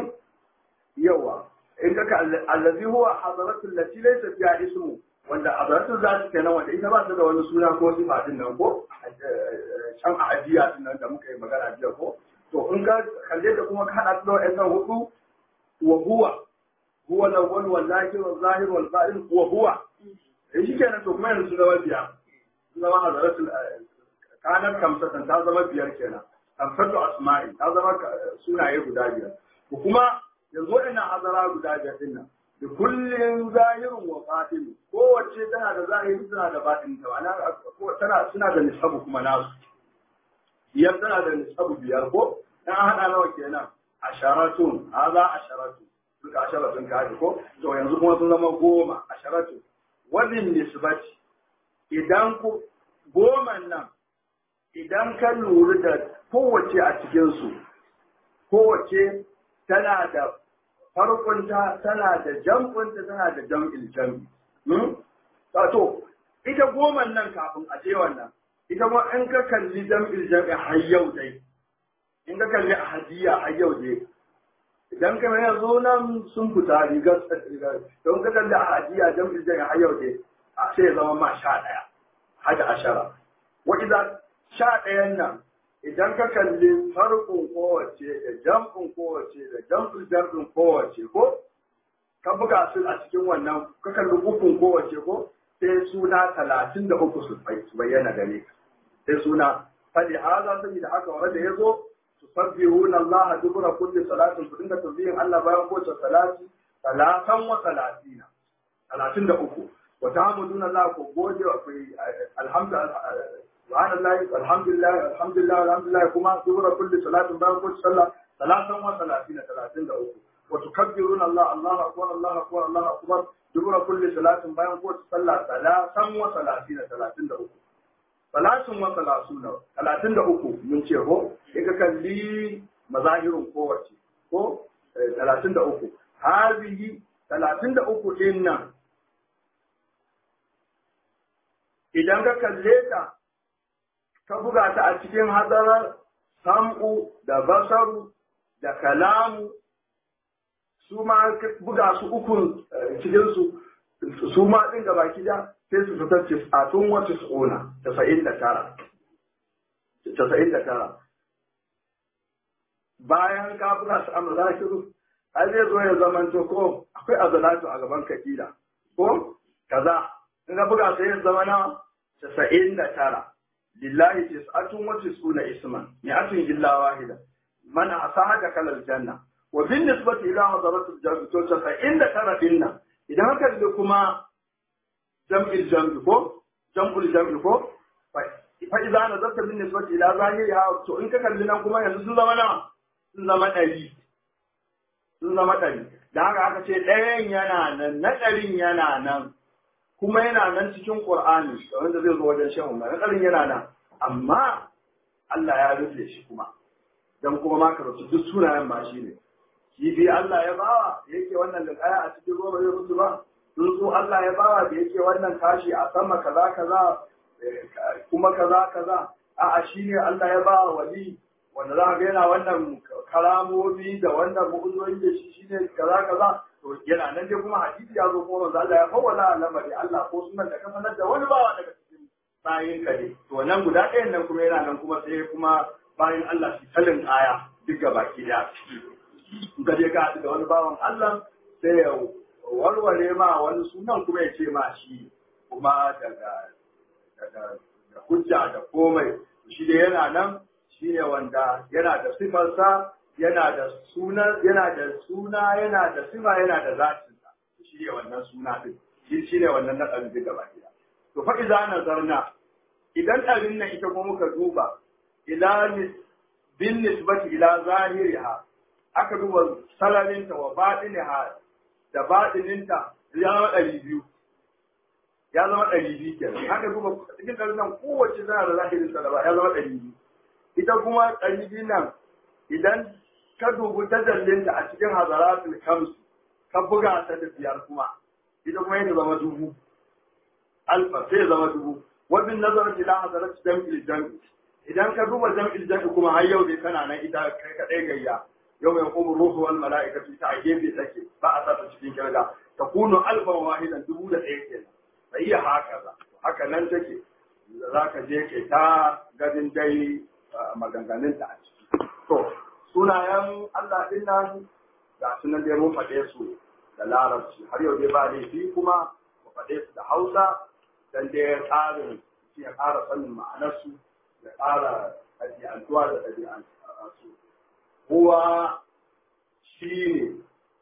yawa in ka kalli allazi huwa hadaratul lati laysa fiha ismu wanda hadaratul zati kenan wanda ita ba ta da wani suna ko sifa din nan ko can a ajiya din nan da muka yi magana jiya ko to in ka kalle da kuma ka hada da wa'annan hudu wa huwa huwa al-awwal wal zahir wal zahir wal batin wa huwa eh shi kenan to kuma yanzu zama biyar zama hadaratul kanar kamsatan ta zama biyar kenan kamsatu asma'i ta zama sunaye guda biyar ko kuma yanzu wa'annan hadara guda biyar din nan da kullum zahirin wa batin kowace tana da zahiri tana da batin ta ana tana suna da nisabu kuma nasu biyar tana da nisabu biyar ko dan hada nawa kenan asharatun haza asharatu duka asharatun ka haɗe ko to yanzu kuma sun zama goma asharatu wadin nisbati idan ku goma nan idan ka lura da kowace a cikin su kowace tana da farkonta tana da jam'unta tana da jam'il jam'i to ita goma nan kafin a je wannan ita ma in ka kalli jam'il jam'i har yau dai in ka kalli ahadiyya har yau dai idan ka mai yanzu nan sun fita rigar rigar don ka kalli ahadiyya jam'il jam'i har yau dai a sai ya zama ma sha ɗaya hada ashara wa idan sha ɗayan nan idan ka kalli farkon kowace da jam'in kowace da jam'in jam'in kowace ko ka buga su a cikin wannan ka kalli ukun kowace ko sai suna talatin da uku su bayyana gare ka sai suna fali haza saboda haka wanda da ya zo su sabbihuna Allah dubura kulli salatin ku dinga tasbihin Allah bayan kowace salati salatan wa salatina talatin da uku wa ta'amuduna Allah ku gode wa alhamdulillah subhanallahi alhamdulillah alhamdulillah alhamdulillah kuma dubura kulli salatin bayan kowace sallah salatan wa salatina talatin da uku wa tukabbiruna Allah Allahu akbar Allahu akbar Allahu akbar dubura kulli salatin bayan kowace sallah salatan wa salatina talatin da uku salatin wa salasuna talatin da uku mun ce ko in ka kalli mazahirin kowace ko talatin da uku hazihi talatin da uku din nan idan ka kalle ta ka buga ta a cikin hadarar sam'u da basaru da kalamu su ma buga su ukun cikin su su ma din gaba da sai su fitar tis'atun wa tis'una tasa'in da tara tasa'in da tara bayan ka buga su amma zakiru ai zai zo ya zaman to ko akwai azalatu a gaban kakila ko kaza in ka buga sai ya zama na tasa'in da tara lillahi tis'atun wa tis'una isman mi'atun illa wahida man asaha da kalal janna wa bin nisbati ila hadaratul jam'i to ta inda tara dinna idan haka da kuma jam'il jam'i ko jam'ul jam'i ko fa idza nazarta bin nisbati ila zahiriha to in ka kalli nan kuma yanzu sun zama nawa sun zama ɗari sun zama ɗari da haka aka ce ɗayan yana nan na ɗarin yana nan kuma yana nan cikin Qur'ani wanda zai zo wajen shehu na ɗarin yana nan amma Allah ya rufe shi kuma dan kuma ma ka rubuta duk sunayen ma shi ne kifi Allah ya bawa da yake wannan da kaya a cikin ruwa zai mutu ba tsuntsu Allah ya bawa da yake wannan kashi a sama kaza kaza kuma kaza kaza a'a shine Allah ya bawa wali wanda za ka ga yana wannan karamomi da wannan mu'uzoyi da shi shine kaza kaza to yana nan dai kuma hadisi ya zo kuma manzo Allah ya fawwala lamari Allah ko sunan da ka sanar da wani bawa daga cikin bayin ka ne to nan guda ɗayan nan kuma yana nan kuma sai kuma bayan Allah shi talin aya duk baki daya in ka je ka haɗu da wani bawan Allah sai ya warware ma wani sunan kuma ya ce ma shi kuma daga daga da hujja da komai shi da yana nan shi ne wanda yana da sifarsa yana da suna yana da suna yana da sifa yana da zatinsa shi ne wannan suna din shi shi ne wannan na ɗan duka baki to fa idza nazarna idan ɗarin nan ita kuma muka duba ila bin nisbati ila zahiriha aka duba salarinta wa baɗiniha da baɗininta ya zama ɗari biyu ya zama ɗari biyu kenan aka duba cikin ɗarin nan kowace tana da zahirin sa ya zama ɗari biyu ita kuma ɗari biyu nan idan ka dubi tajallinta a cikin hazaratul kamsu ka buga ta da biyar kuma ita kuma yadda zama dubu alfa sai zama dubu wabin nazarin ila hazarat jam'il jam'i idan ka duba jam'il jam'i kuma har yau dai kana nan ita kai kadai gayya yau mai kuma ruhu wal mala'ikatu ta a gefe take ba a sa ta cikin kirga ta kunu alfan wahidan dubu da ɗaya kenan bai iya haka ba haka nan take za ka je ke ta gadin dai maganganun ta a ciki to sunayen Allah din nan ga su nan dai mun faɗe su da larabci har yau dai ba laifi kuma mu faɗe su da hausa dan dai tsarin shi ya ƙara sanin ma'anarsu ya ƙara ɗabi'antuwa da ɗabi'antu kowa shi ne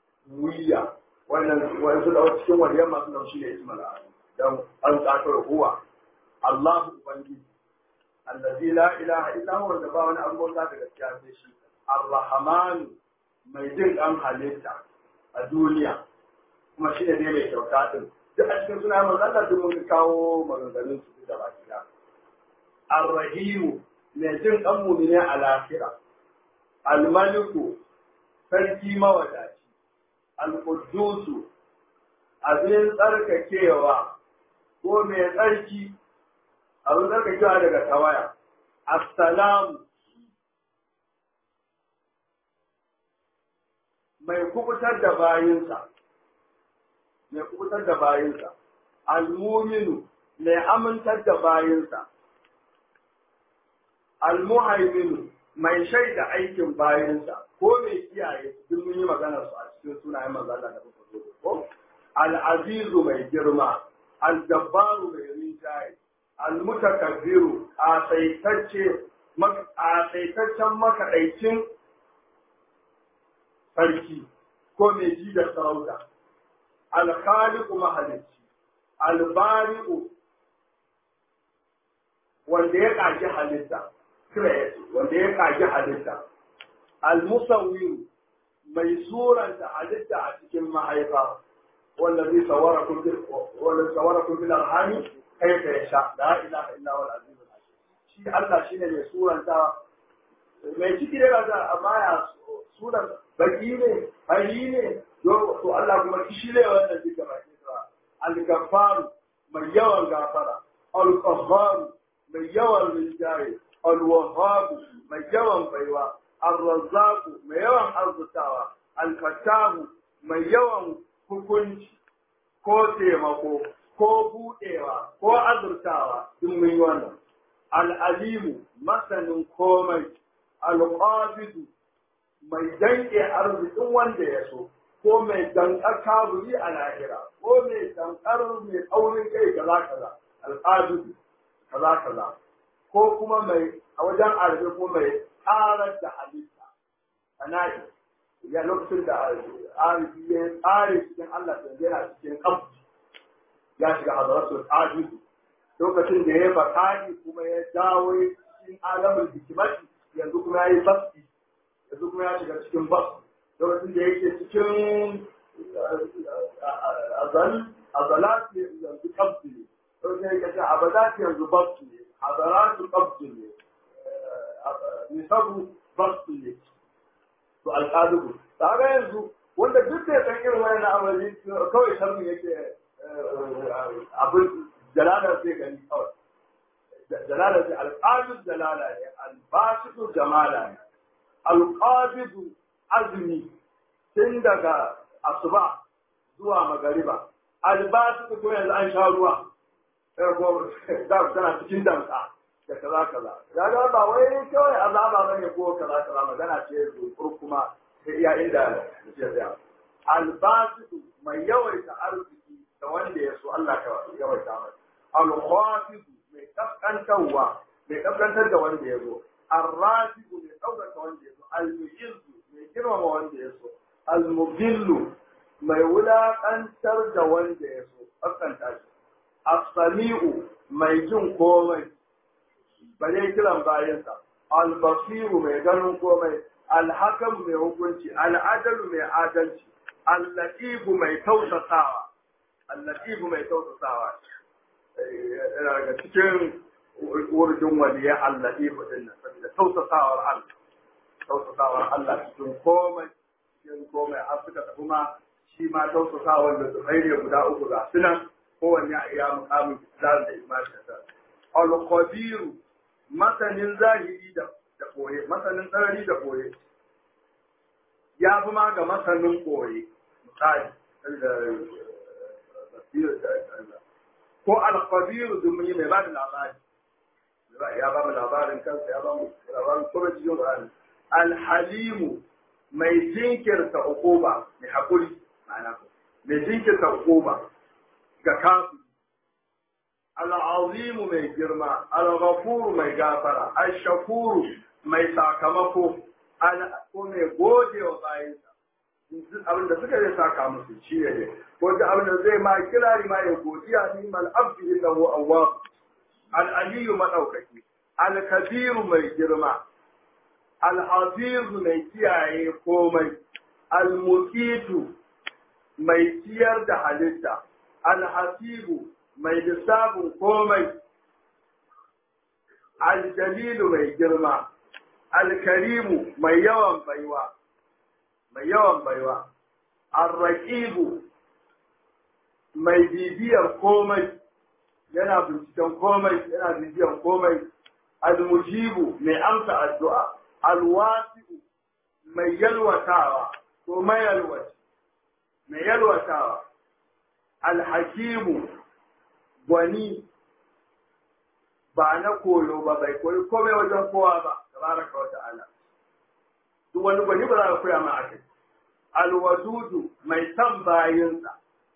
wuya wannan wani su dawo cikin waliyan masu nan shi ne ismail dan an tsakar huwa Allahu ubangiji allazi la ilaha illa huwa da ba wani abubuwan da gaskiya sai shi ar-rahman mai jin dan halitta a duniya kuma shi ne dai mai kyauta din duk a cikin suna manzo Allah duk mun kawo maganganun su da baki da ar-rahim mai jin dan mu'mini a lahira al-maliku sarki mawadaci al-quddusu abin tsarkakewa ko mai tsarki abin tsarkakewa daga tawaya assalamu mai kubutar da bayinsa mai kubutar da bayinsa al-muminu mai amintar da bayinsa al-muhaiminu mai shaida aikin bayinsa ko mai kiyaye duk mun yi maganar su a cikin sunayen manzala da kuka zo ko al-azizu mai girma al-jabbaru mai rinjaye al-mutakabbiru asaitacce asaitaccen makaɗaicin sarki ko mai ji da sarauta al-khaliqu mahalicci al-bari'u wanda ya ƙaji halitta create wanda ya ƙaji halitta al-musawwir mai suranta halitta a cikin mahaifa wanda zai sawara kun bil wanda sawara kun bil arhami kai ka yasha la ilaha illa huwa al-aziz shi Allah shine mai suranta mai ciki da ga amma ya suran baki ne hari ne to Allah kuma shi ne wanda zai gaba al-ghaffar mai yawan gafara al-qahhar mai yawan rinjaye al-wahhab mai yawan baiwa al-razzaq mai yawan arzutawa al-fattahu mai yawan hukunci ko taimako ko budewa ko azurtawa duk mun yi wannan al-alimu masanin komai al-qabidu mai danke arzikin wanda ya so ko mai dankar kaburi a lahira ko mai dankar mai tsaurin kai kaza kaza al-qabidu kaza kaza ko kuma mai a wajen arabe ko mai karar da halitta ana'i ya lokacin da arifi ya tsare cikin Allah da yana cikin kabji ya shiga hadaratul ajizu lokacin da ya bakari kuma ya dawo cikin alamul hikimati yanzu kuma ya yi basti yanzu kuma ya shiga cikin basti lokacin da yake cikin azal azalati yanzu kabdi ne lokacin da yake cikin abadati yanzu basti ne azalatu kabdi ne nisabu basti ne to alƙadubu ta ga yanzu wanda duk da ya san irin wani na amali kawai sharmi yake abin jalalar zai gani kawai jalalar zai alƙadun jalala ne albasitu jamala ne alƙadidu azumi tun daga asuba zuwa magariba albasitu ko yanzu an sha ruwa da tana cikin damsa da kaza kaza ya ga ba wai kawai azaba bane ko kaza kaza magana ce zukur kuma sai iya inda ya tsaya albasitu mai yawaita arziki da wanda ya so Allah ka yawaita mai al-khafidu mai kaskantarwa mai kaskantar da wanda ya zo ar-rafidu mai ɗaukaka wanda ya so al-mu'izzu mai girmama wanda ya so al-mudillu mai wulaƙantar da wanda ya so kaskanta shi as-sami'u mai jin komai ba zai kiran bayansa al-basiru mai ganin komai al-hakam mai hukunci al-adalu mai adalci al-latifu mai tausasawa al-latifu mai tausasawa daga cikin wurjin waliya al-latifu din nan saboda tausasawar Allah tausasawar Allah cikin komai cikin komai har suka tafi ma shi ma tausasawar da su ne guda uku ga sunan kowanne a iya mukamin islam da imani da al-qadir masanin zahiri da da koye masanin sarari da koye ya fi ma ga masanin koye misali ko al-qadir dumuni mai ba da labari ya ba mu labarin kansa ya ba mu labarin kuma cikin Qur'ani al-halimu mai jinkirta ukuba mai hakuri ma'ana mai jinkirta ukuba ga kafin al'azimu mai girma, al-ghafuru mai gafara, al-shakuru mai sakamako, ko mai gode wa bayansa. Abin da suka zai saka musu shi ne, ko da abin da zai ma kirari ma ya godiya ni mal abdi innahu awwab. Al-aliyu madaukaki, al-kabiru mai girma, al-hafizu mai kiyaye komai, al-muqitu mai ciyar da halitta, al-hasibu mai lissafin komai, aljalilu mai girma, alkarimu mai yawan baiwa, mai yawan baiwa, arraƙibu mai bibiyar komai, yana binciken komai, yana bibiyar komai, almujibu mai amsa addu'a, alwasi'u mai yalwatawa, ko mai yalwaci, mai yalwatawa, alhakimu gwani ba na koyo ba bai koyi komai wajen kowa ba tabaraka wa ta'ala duk wani gwani ba za ka koya ma akai alwadudu mai san bayinsa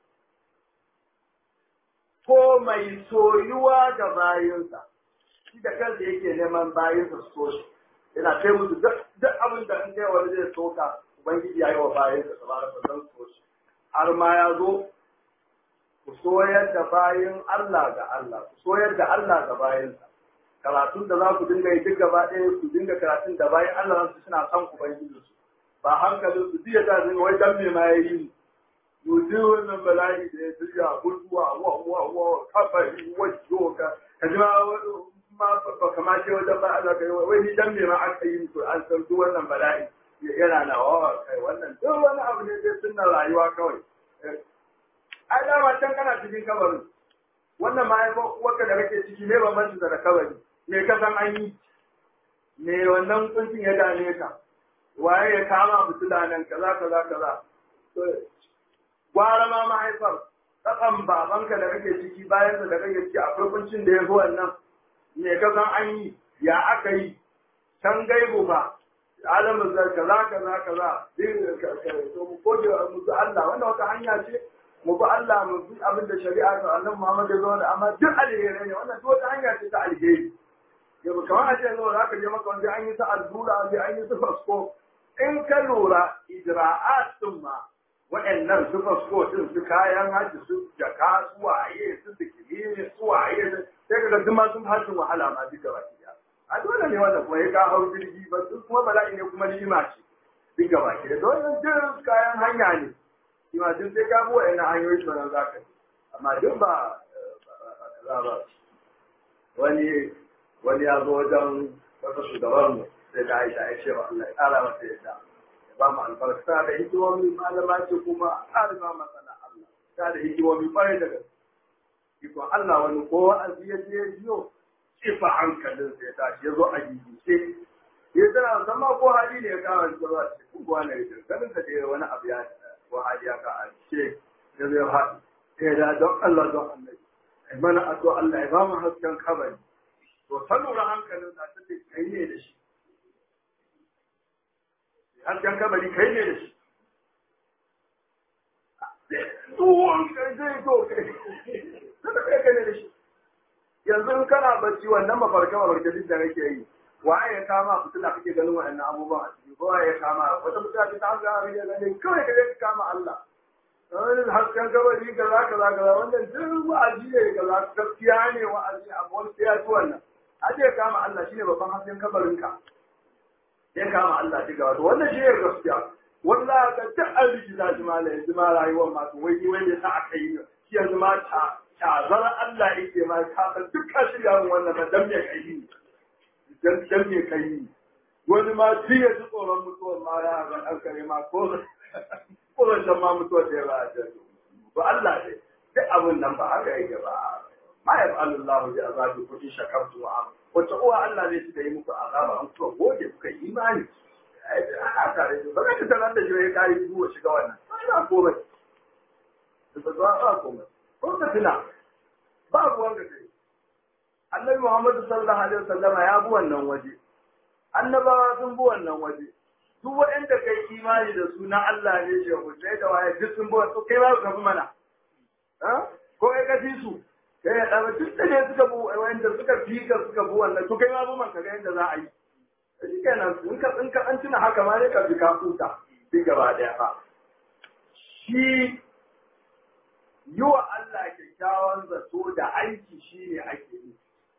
ko mai soyuwa ga bayinsa shi da kansa yake neman bayinsa su so shi yana kai musu duk abin da in kai wani zai soka ubangiji ya yi wa bayinsa tabaraka wa ta'ala so shi har ma ya zo ku soyar da bayin Allah ga Allah, ku soyar da Allah ga bayinsa. Karatun da za ku dinga yi duk gaba ɗaya ku dinga karatun da bayan Allah su suna son ku bai su. Ba hankalin su jiya ta dinga wai dan me ma ya yi ni. Yuzi wannan bala'i da ya shirya mutuwa wa wa wa kabari wajo ka ka ji ma ma ba kama ce wajen ba Allah kai wai ni dan me ma aka yi to an san duk wannan bala'i yana na wa kai wannan duk wani abu ne dai sunna rayuwa kawai. ai dama can kana cikin kabarin wannan mahaifar uwarka da kake ciki ne bambanci da kabari me ka san an yi me wannan kuncin ya dame ka waye ya kama fitila nan kaza kaza kaza to gwara ma mahaifar tsakan babanka da kake ciki bayan da kake ciki akwai kuncin da ya fi wannan me ka san an yi ya aka yi can gaibu ba alamin zai kaza kaza kaza din ka to mu gode mu Allah wannan wata hanya ce mu bi Allah mu bi abin da shari'a ta annabi Muhammad ya zo da amma duk alheri ne wannan duk wata hanya ce ta alheri yau kamar a ce yanzu za ka je maka wanda an yi ta allura an an yi ta fasko in ka lura ijra'at din ma waɗannan su fasko din su kayan hajji su jaka su waye su sikiri su waye sai ka ga duk ma sun hajjin wahala ma duka baki daya a dole ne wanda kuma ya ka hau jirgi ba su kuma bala'i ne kuma ni'ima ce duka baki da dole duk kayan hanya ne shi ma duk sai ka bi waɗannan hanyoyi sannan za ka amma duk ba ba wani wani ya zo wajen wata shugaban mu sai da Aisha ya ce wa Allah ya ƙara masa yadda ya ba mu albarka da hikimomi malama ce kuma ƙarima masana Allah ta da hikimomi ƙwarai da gaske ikon Allah wani ko wa'azi ya je ya biyo kifa hankalin sai ya tashi ya zo a gigice ya tana zama ko hali ne ya kawo shi zuwa cikin kuwa na rikin ganin da dai wani abu ya ko hali ya kawo ce ya zo ya haɗu ya da don Allah don Allah ai mana addu'a Allah ya ba mu hasken kabari to ta lura hankalin sa ta ce kai ne da shi hasken kabari kai ne da shi tsohon kai zai to kai kada kai kai ne da shi yanzu in kana bacci wannan mafarka mafarka duk da kake yi waye ya kama fitila kake ganin waɗannan abubuwan a ciki ko waye ya kama wata mutane ta hanga abin ya gane kawai ka je ka kama Allah wani hasken gabari kaza kaza kaza wannan duk wa'azi ne kaza gaskiya ne wa'azi amma wani sai ya ci wannan aje kama Allah shine babban hasken kabarinka ya kama Allah diga wato wannan shi ne gaskiya wallahi ka ta an rikita shi ma la yanzu ma rayuwar ma to wai wai ne sa aka yi shi yanzu ma ta tazar Allah yake ma ka san dukkan shirya mun wannan ba dan me kai ni dan dan me kai ni wani ma ji ya ji tsoron mutuwar ma ya ga an kare ma ko ko zan ma mutuwar da ya ba a ba Allah ne duk abin nan ba haka yake ba ma ya fa'alu Allah bi azabi kun shakartu wa wata uwa Allah zai ci da yi muku azaba an kuka gode kuka yi imani a tare da ba ka tarar da shi ya kare duwa shiga wannan ba komai da ba ba komai ko ka tuna ba ruwan da kai Annabi Muhammad sallallahu alaihi wasallam ya bi wannan waje annabawa sun bi wannan waje duk waɗanda kai imani da suna Allah ne shi ku sai da waye duk sun bi to kai ba ka bi mana ko kai ka fi su kai ya ɗaba duk da ne suka bu wanda suka fi ka suka bu wannan to kai ma bu man ka ga yadda za a yi shi kenan in ka in ka an tuna haka ma ne ka bi ka huta duk gaba daya fa shi yi wa Allah kyakkyawan zato da aiki shi ne ake yi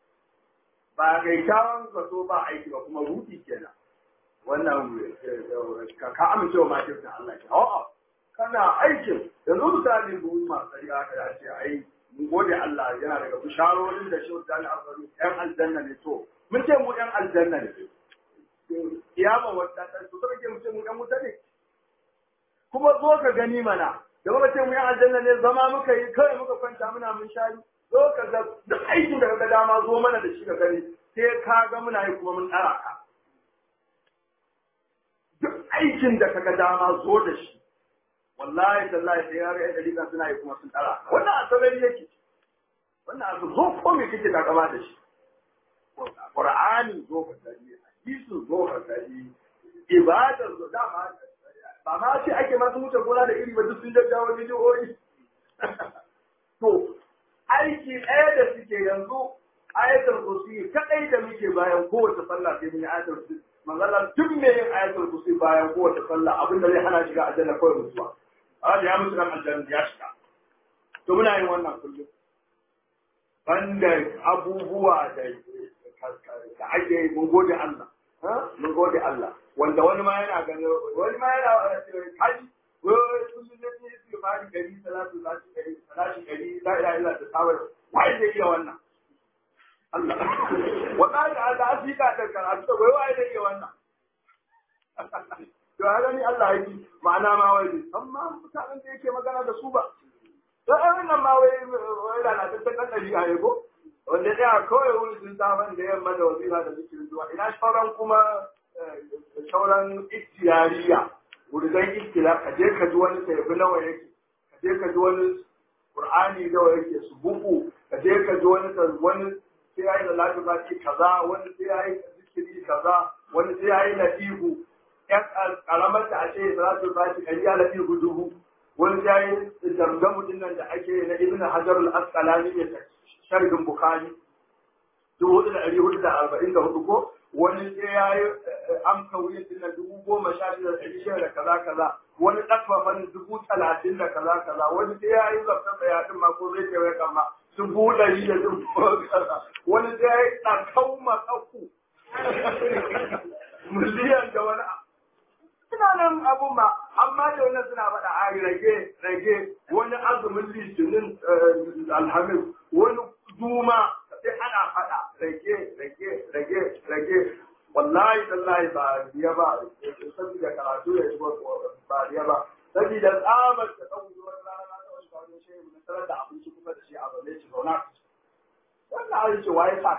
ba kyakkyawan zato ba aiki ba kuma ruɗi kenan wannan ka amince wa makircin Allah ke a'a kana aikin yanzu misali buhun masu riga ka ya ce ai mun gode Allah yana daga bisharorin da shi mutane a faru ‘yan aljanna ne to mun ce mu ‘yan aljanna ne kiyama wadda ta su kake mu ce mu ‘yan wuta ne kuma zo ka gani mana da muka ce mu ‘yan aljanna ne zama muka yi kawai muka kwanta muna mun shari zo ka ga duk aikin da ka dama zo mana da shi ka gani sai ka ga muna yi kuma mun tsara ka duk aikin da ka ga dama zo da shi wallahi tallahi sai ya ga yadda dalilan suna yi kuma sun tsara wannan asabari yake wannan abu zo ko me kake takama da shi qur'ani zo ka dali hadisi zo ka dali ibadar zo dama ba ma ce ake masu wuce gona da iri ba duk sun jajjawo bidiyoyi to aiki ɗaya da suke yanzu ayatul kursi kadai da muke bayan kowace sallah sai mun yi ayatul kursi manzala duk me yin ayatul kursi bayan kowace sallah abinda zai hana shiga aljanna kawai mutuwa Allah ya mutu nan aljanna ya shiga to muna yin wannan kullum banda abubuwa da da ake yi mun gode Allah mun gode Allah wanda wani ma yana gani wani ma yana kaji wai kullum da ne su fari gari salatu salatu gari salatu gari la ilaha illa ta sabar wai zai iya wannan Allah wallahi Allah afika da karatu wai wai zai iya wannan to haka ni Allah ya yi ma'ana ma wai amma mutanen da yake magana da su ba to ai wannan ma wai wai da na tattan kan dari a yego wanda ya kawai wuri sun saman da yamma da wazira da zikirin zuwa ina sauran kuma sauran istiyariya wurin istila ka je ka ji wani sayyabi nawa yake ka je ka ji wani qur'ani nawa yake su buku ka je ka ji wani wani sai yayi da lafiya kaza wani sai yayi zikiri kaza wani sai yayi latifu ‘yan karamar da ake za su ba shi ɗari ala fi dubu wani ya yi zamzamu nan da ake na ibn hajar al-asqalani ne sharhin bukhari dubu hudu da ɗari hudu da arba'in da hudu ko wani sai ya yi amsa wuyin din dubu goma sha shida da ɗari shida da kaza kaza wani ɗaffafan dubu talatin da kaza kaza wani sai ya yi zafta tsaya din ma ko zai kewaye kan ma dubu ɗari da dubu kaza wani sai ya yi ɗakau matsaku miliyan da wani suna nan abun ma amma da wannan suna faɗa a rage rage wani azumin litinin alhamis wani duma sai ana faɗa rage rage rage rage wallahi tallahi ba riya ba saboda karatu ya shigo ba riya ba saboda tsabar da ɗauki wani rana na wani kwanon shehu na tarar da abinci kuma da shi a zaune shi zauna wannan abin ce waye sa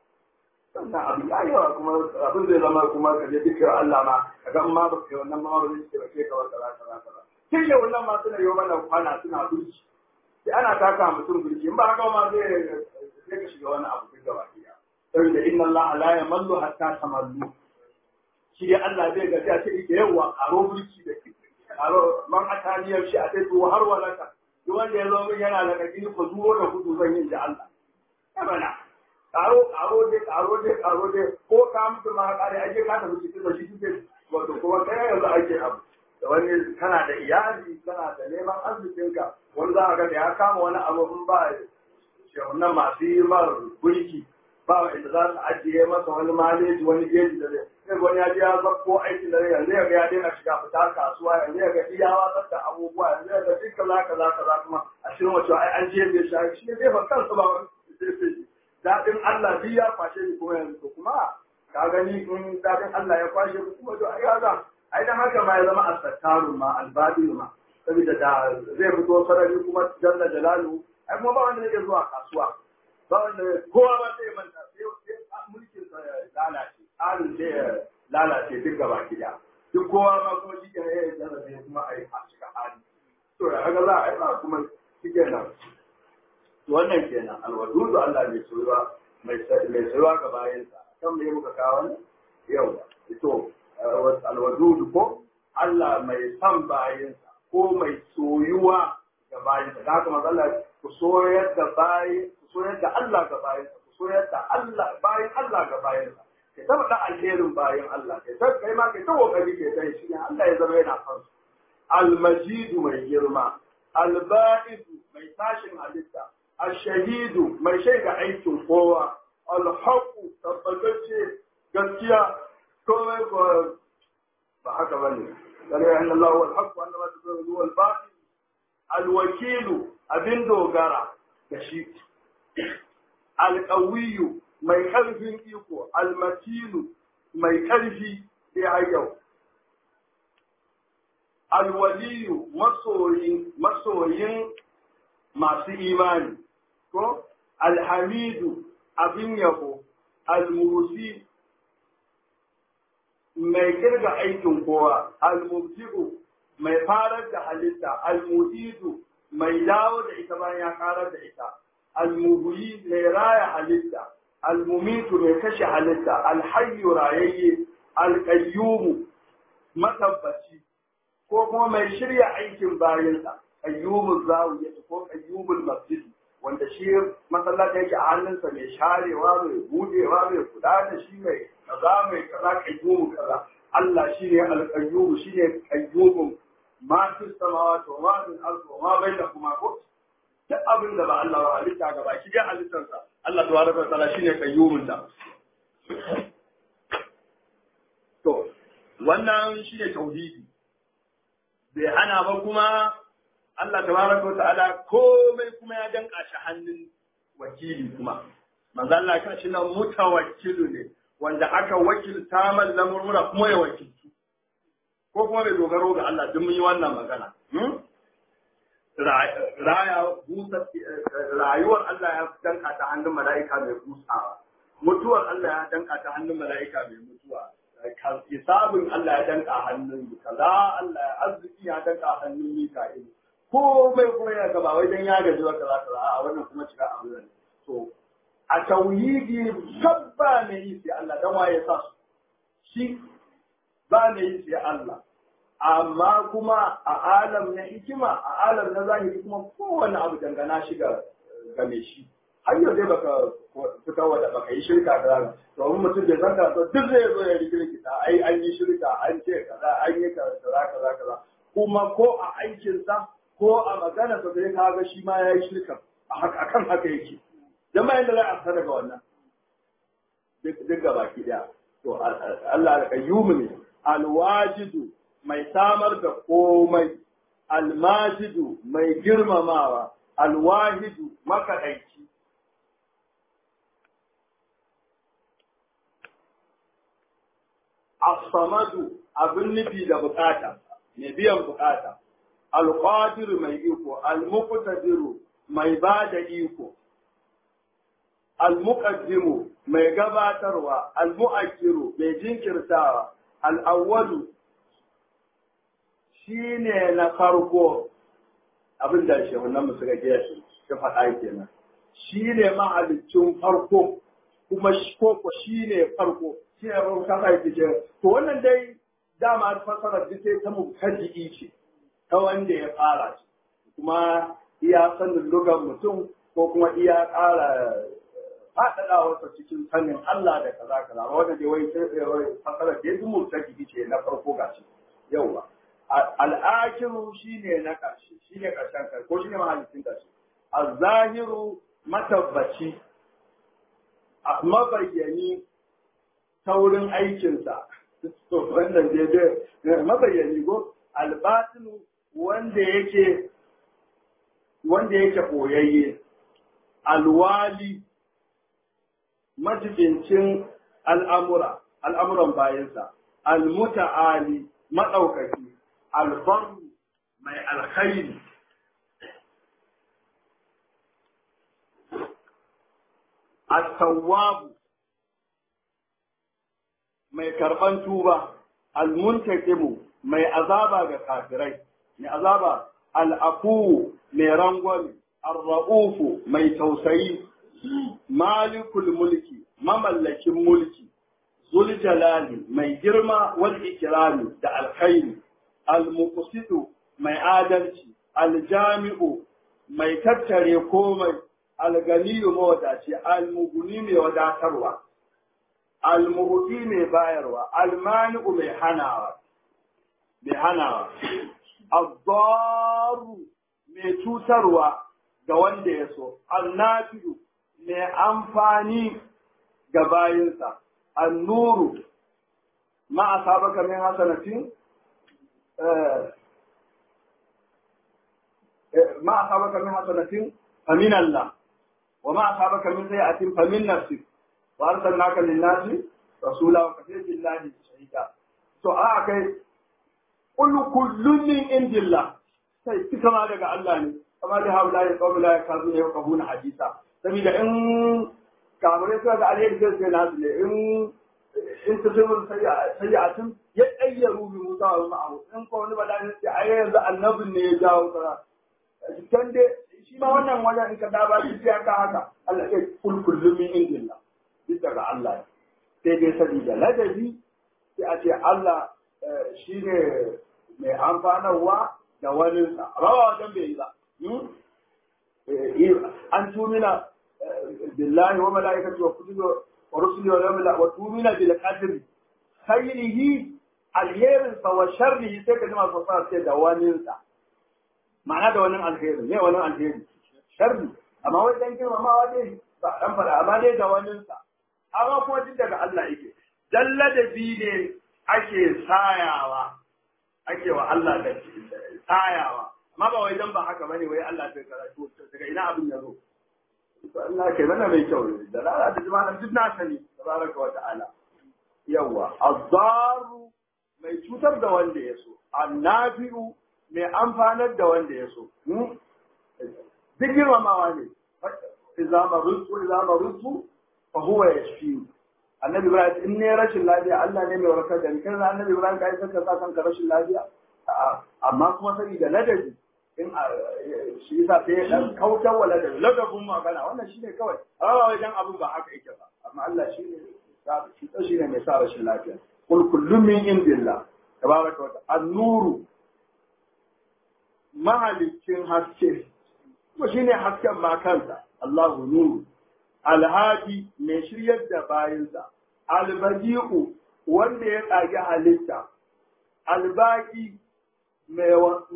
wannan abin ya yawa kuma abin zai zama kuma ka je dukkan Allah ma ka ga ma ba kai wannan ma ba zai ce ba ke kawai kaza kaza kaza kin yi wannan ma suna yau mana kwana suna burki sai ana taka mutum burki in ba haka ma zai sai ka shiga wani abu duk gaba ɗaya saboda inna Allah la yamallu hatta tamallu shi dai Allah zai ga sai a ce ike yawa karo burki da karo man ataniyar shi a sai to har walaka duk wanda ya zo min yana da kaki ko zuwo da gudu zan yin da Allah bana karo karo dai karo dai karo dai ko ka mutu ma kare ake ka tafi cikin da shi kike wato kuma kai yanzu ake abu da wani kana da iyali kana da neman arzikinka wani za ka ga da ya kama wani abu in ba shehunan masu yi mar gurki ba inda za su ajiye masa wani maleji wani geji da zai sai wani ya je ya ko aiki da zai yanzu ya ga ya daina shiga fita kasuwa yanzu ya ga iya watsar da abubuwa yanzu ya ga duk kaza kaza kaza kuma a shirin wacewa ai an je bai shi shi ne jefa kansa ba wani daɗin Allah biyu ya kwashe ni kuma yanzu to kuma ka gani in daɗin Allah ya kwashe ni kuma to ai haka ai dan haka ma ya zama asattaru ma albadil ma saboda da zai fito sarari kuma jalla jalalu ai kuma ba wanda yake zuwa kasuwa ba wanda kowa ba sai manta sai mulkin sa ya lalace tsarin sai ya lalace duk gaba gida duk kowa ma kuma shi kenan ya zama sai kuma ai a cika hali to ya haka za a yi ba kuma shi kenan wannan kenan alwadudu Allah mai soyuwa mai soyuwa ga bayansa kan me muka kawo ne yau to alwadudu ko Allah mai son bayansa ko mai soyuwa ga bayansa da haka mazalla ku soyar da bayi ku soyar da Allah ga bayansa ku soyar da Allah bayan Allah ga bayansa kai ta faɗa alherin bayan Allah kai ta kai ma kai ta kokari kai ta shi Allah ya zama yana son su almajidu mai girma albaidu mai tashin halitta الشهيد mai shaida aikin kowa alhaku tabbatacce gaskiya komai ko ba haka bane kare an Allah wal haqq wa annama tadullu wal batil al wakil abin dogara da shi al qawiy mai karfin iko al matin mai karfi sai har yau al waliy masoyin masoyin masu imani ko alhamidu abin yabo almusi mai kirga aikin kowa almubdi'u mai farar da halitta almuhidu mai dawo da ita bayan ya karar da ita almuhuyi mai raya halitta almumitu mai kashe halitta alhayyu rayayye alƙayyumu matabbaci ko kuma mai shirya aikin bayansa qayyumul zawiya ko qayyumul masjid wanda shi masallaci yake a hannunsa mai sharewa mai budewa mai kula da shi mai kaza mai kaza qayyumu kaza Allah shine al-qayyum shine qayyumun ma fi samawati wa ma fil ardi wa ma bainahuma ko duk abin da ba Allah ba halitta ga baki dai halittarsa Allah tabaraka wa ta'ala shine qayyumun ta to wannan shine tauhidi bai hana ba kuma Allah tabaraka wa ta'ala komai kuma ya danka shi hannun wakili kuma manzo Allah kan shi nan mutawakkilu ne wanda aka wakilta man lamurmura kuma ya wakiltu ko kuma bai dogaro ga Allah duk mun yi wannan magana raya busa rayuwar Allah ya danka ta hannun mala'ika mai busawa mutuwar Allah ya danka ta hannun mala'ika mai mutuwa hisabin Allah ya danka hannun kaza Allah ya arziki ya danka hannun Mika'il komai kuma ya gaba wai dan ya gaji wa kaza kaza a wannan kuma cika a wurin to a tauhidi sabba ne yi sai Allah dan waye sa su shi ba ne yi sai Allah amma kuma a alam na hikima a alam na zahiri kuma kowane abu dangana shi ga game shi har yau dai baka fitar wa da baka yi shirka da rana to in mutum bai san karatu duk zai zo ya rikirkita ai an yi shirka an ce kaza an yi kaza kaza kaza kuma ko a aikinsa ko a magana sa sai ka ga shi ma ya yi shirka akan haka yake dan bayan da za a fita daga wannan duk ga baki daya to Allah al-qayyum ne al-wajidu mai samar da komai al-majidu mai girmamawa al-wahidu makadaici as-samadu abin nufi da bukata mai biyan bukata al-qadir mai iko al-muqtadiru mai bada iko al-muqaddimu mai gabatarwa al-mu'akkiru mai jinkirtawa al-awwalu shine na farko abin da shi wannan musu ga shi shi faɗa kenan shine mahalicin farko kuma shi ko shine farko shi ne farko kasa yake ce to wannan dai dama fasarar duk sai ta mubtadi'i ce ta wanda ya fara shi kuma iya sanin lugan mutum ko kuma iya ƙara faɗaɗawarsa cikin sanin Allah da kaza kaza wanda dai wai fasarar da ya fi mubtadi'i ce na farko gashi yauwa al'akiru shine na ƙarshe shine ƙarshen ƙarshe ko shine mahalicin ƙarshe al-zahiru matabbaci mabayyani taurin aikinsa wannan daidai mabayyani ko albatinu wanda yake wanda yake koyayye alwali majibincin al'amura al'amuran bayansa almuta'ali maɗaukaki albaru mai alkhairi at-tawwabu mai karban tuba al-muntaqimu mai azaba ga kafirai mai azaba al-afu mai rangwami ar-ra'ufu mai tausayi malikul mulki mamallakin mulki zul jalali mai girma wal ikrami da alkhairi al-muqsitu mai adalci al-jami'u mai tattare komai al-ganiyu mawadaci al-mughni mai wadatarwa al-muhti mai bayarwa al-mani'u mai hanawa mai hanawa ad-darru mai cutarwa ga wanda ya so al-nafi'u mai amfani ga bayinsa an-nuru ma asabaka min hasanatin ما أصابك من حسنة فمن الله وما أصابك من سيئة فمن نفسك وأرسلناك للناس رسولا وكفى بالله شهيدا to a kai kullu kullun min indillah sai kika ma daga Allah ne amma da haula ya qawla ya kazu ya qabuna hadisa saboda in kamar sai ga alheri sai sai nasu ne in in ta sai sayyatin ya ayyaru bi Musa wa ma'ahu in ko wani bala ne sai ai yanzu annabin ne ya jawo sara can dai shi ma wannan wajen in ka da ba shi ya ka haka Allah ya kul kullu min indillah bisa ga Allah sai dai sabida ladabi sai a ce Allah shi ne mai amfanarwa da waninsa amma ba wajen bai yi ba an tumina billahi wa mala'ikati wa kutubi wa rusuli wa yawmil wa tumina bil qadri khairihi alherin sa wa sharrihi sai ka ji masu fara sai da waninsa ma'ana da wannan alheri ne wannan alheri sharri amma wai dan girmamawa dai ba dan fara amma dai da waninsa amma kuma duk daga Allah yake dalla da bi ne ake sayawa ake wa Allah da sayawa amma ba wai dan ba haka bane wai Allah bai karatu daga ina abin ya zo Allah kai mana mai kyau ne da lalata da jama'a duk na sani tabaraka wa ta'ala yawa azzaru mai cutar da wanda ya so annafi'u mai amfanar da wanda ya so duk girmamawa ne idza marutu idza marutu fa huwa yashfi annabi ibrahim in ne rashin lafiya Allah ne mai warkar da ni kai annabi ibrahim kai saka sa kanka rashin lafiya amma kuma saboda ladabi in shi yasa sai dan kautar wa ladabi ladabin magana wannan shine kawai amma wai dan abin ba haka yake ba amma Allah shine shi shi ne mai sa rashin lafiya kul kullu min indillah tabaraka wa ta'ala an-nuru mahalicin haske kuma shine hasken ma kansa Allahu nuru alhadi mai shiryar da bayinsa albadi'u wanda ya ƙage halitta albaki mai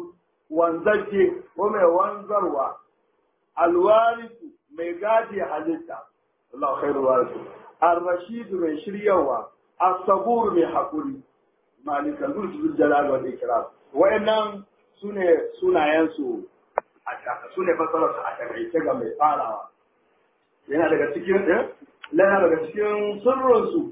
wanzaje ko mai wanzarwa alwarisu mai gaje halitta Allah khairu warisu ar-rashid mai shiryawa as-sabur mai hakuri malikan zul jalal wal ikram wayannan sune sunayen su a taka sune fasarar su a takaice ga mai farawa yana daga cikin eh yana daga cikin sirrin su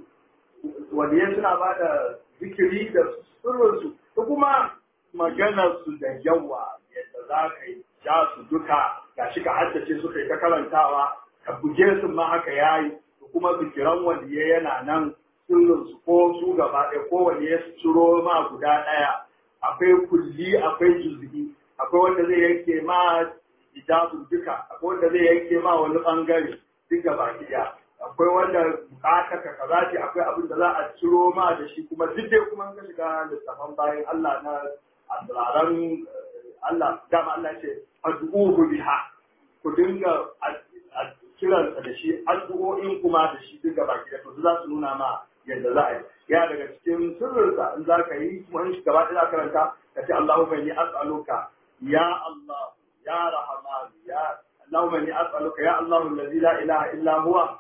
wanda suna ba da zikiri da sirrin su ko kuma maganar su da yawa yadda za ka yi ja su duka ga shi ka haddace su kai ta karantawa ka buge su ma haka yayi da kuma zikiran wanda ya yana nan sirrin su ko su gaba ɗaya ko wanda ya ciro ma guda ɗaya akwai kulli akwai juz'i akwai wanda zai yanke ma ijabun duka akwai wanda zai yanke ma wani bangare duk gaba ɗaya akwai wanda bukata ka kaza ce akwai abin da za a ciro ma da shi kuma duk dai kuma ka shiga littafan bayan Allah na asraran Allah dama Allah ce addu'uhu biha ku dinga kiransa da shi addu'o'in kuma da shi duk gaba ɗaya to za su nuna ma yadda za a yi ya daga cikin sirrinsa in za ka yi kuma in gaba ɗaya za ka karanta ka ce Allahumma inni as'aluka ya Allah ya Rahman ya Allahumma inni as'aluka ya Allahu allazi la ilaha illa huwa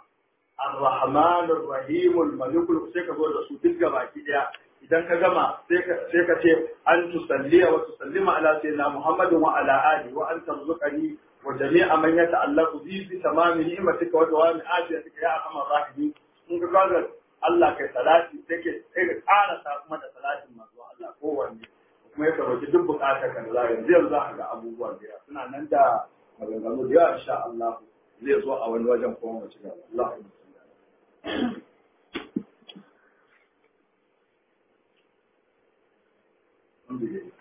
الرحمن الرحيم الملك sai ka zo da su duk gabaki daya idan ka gama sai ka ce an tusalliya wa tusallima ala sayyidina Muhammadin wa ala ali wa an tarzuqani wa jami'a man yata'allaqu bi bi tamami ni'matika wa dawami afiyatika ya arhamar rahimin in ka kaga Allah kai salati sai ke sai ka ƙara sa kuma da salatin manzo Allah kowanne kuma ya karoki duk bukatar ka da yanzu yanzu za ka ga abubuwan da suna nan da maganganu da yawa insha Allah zai zo a wani wajen kuma mu ci gaba Allah ya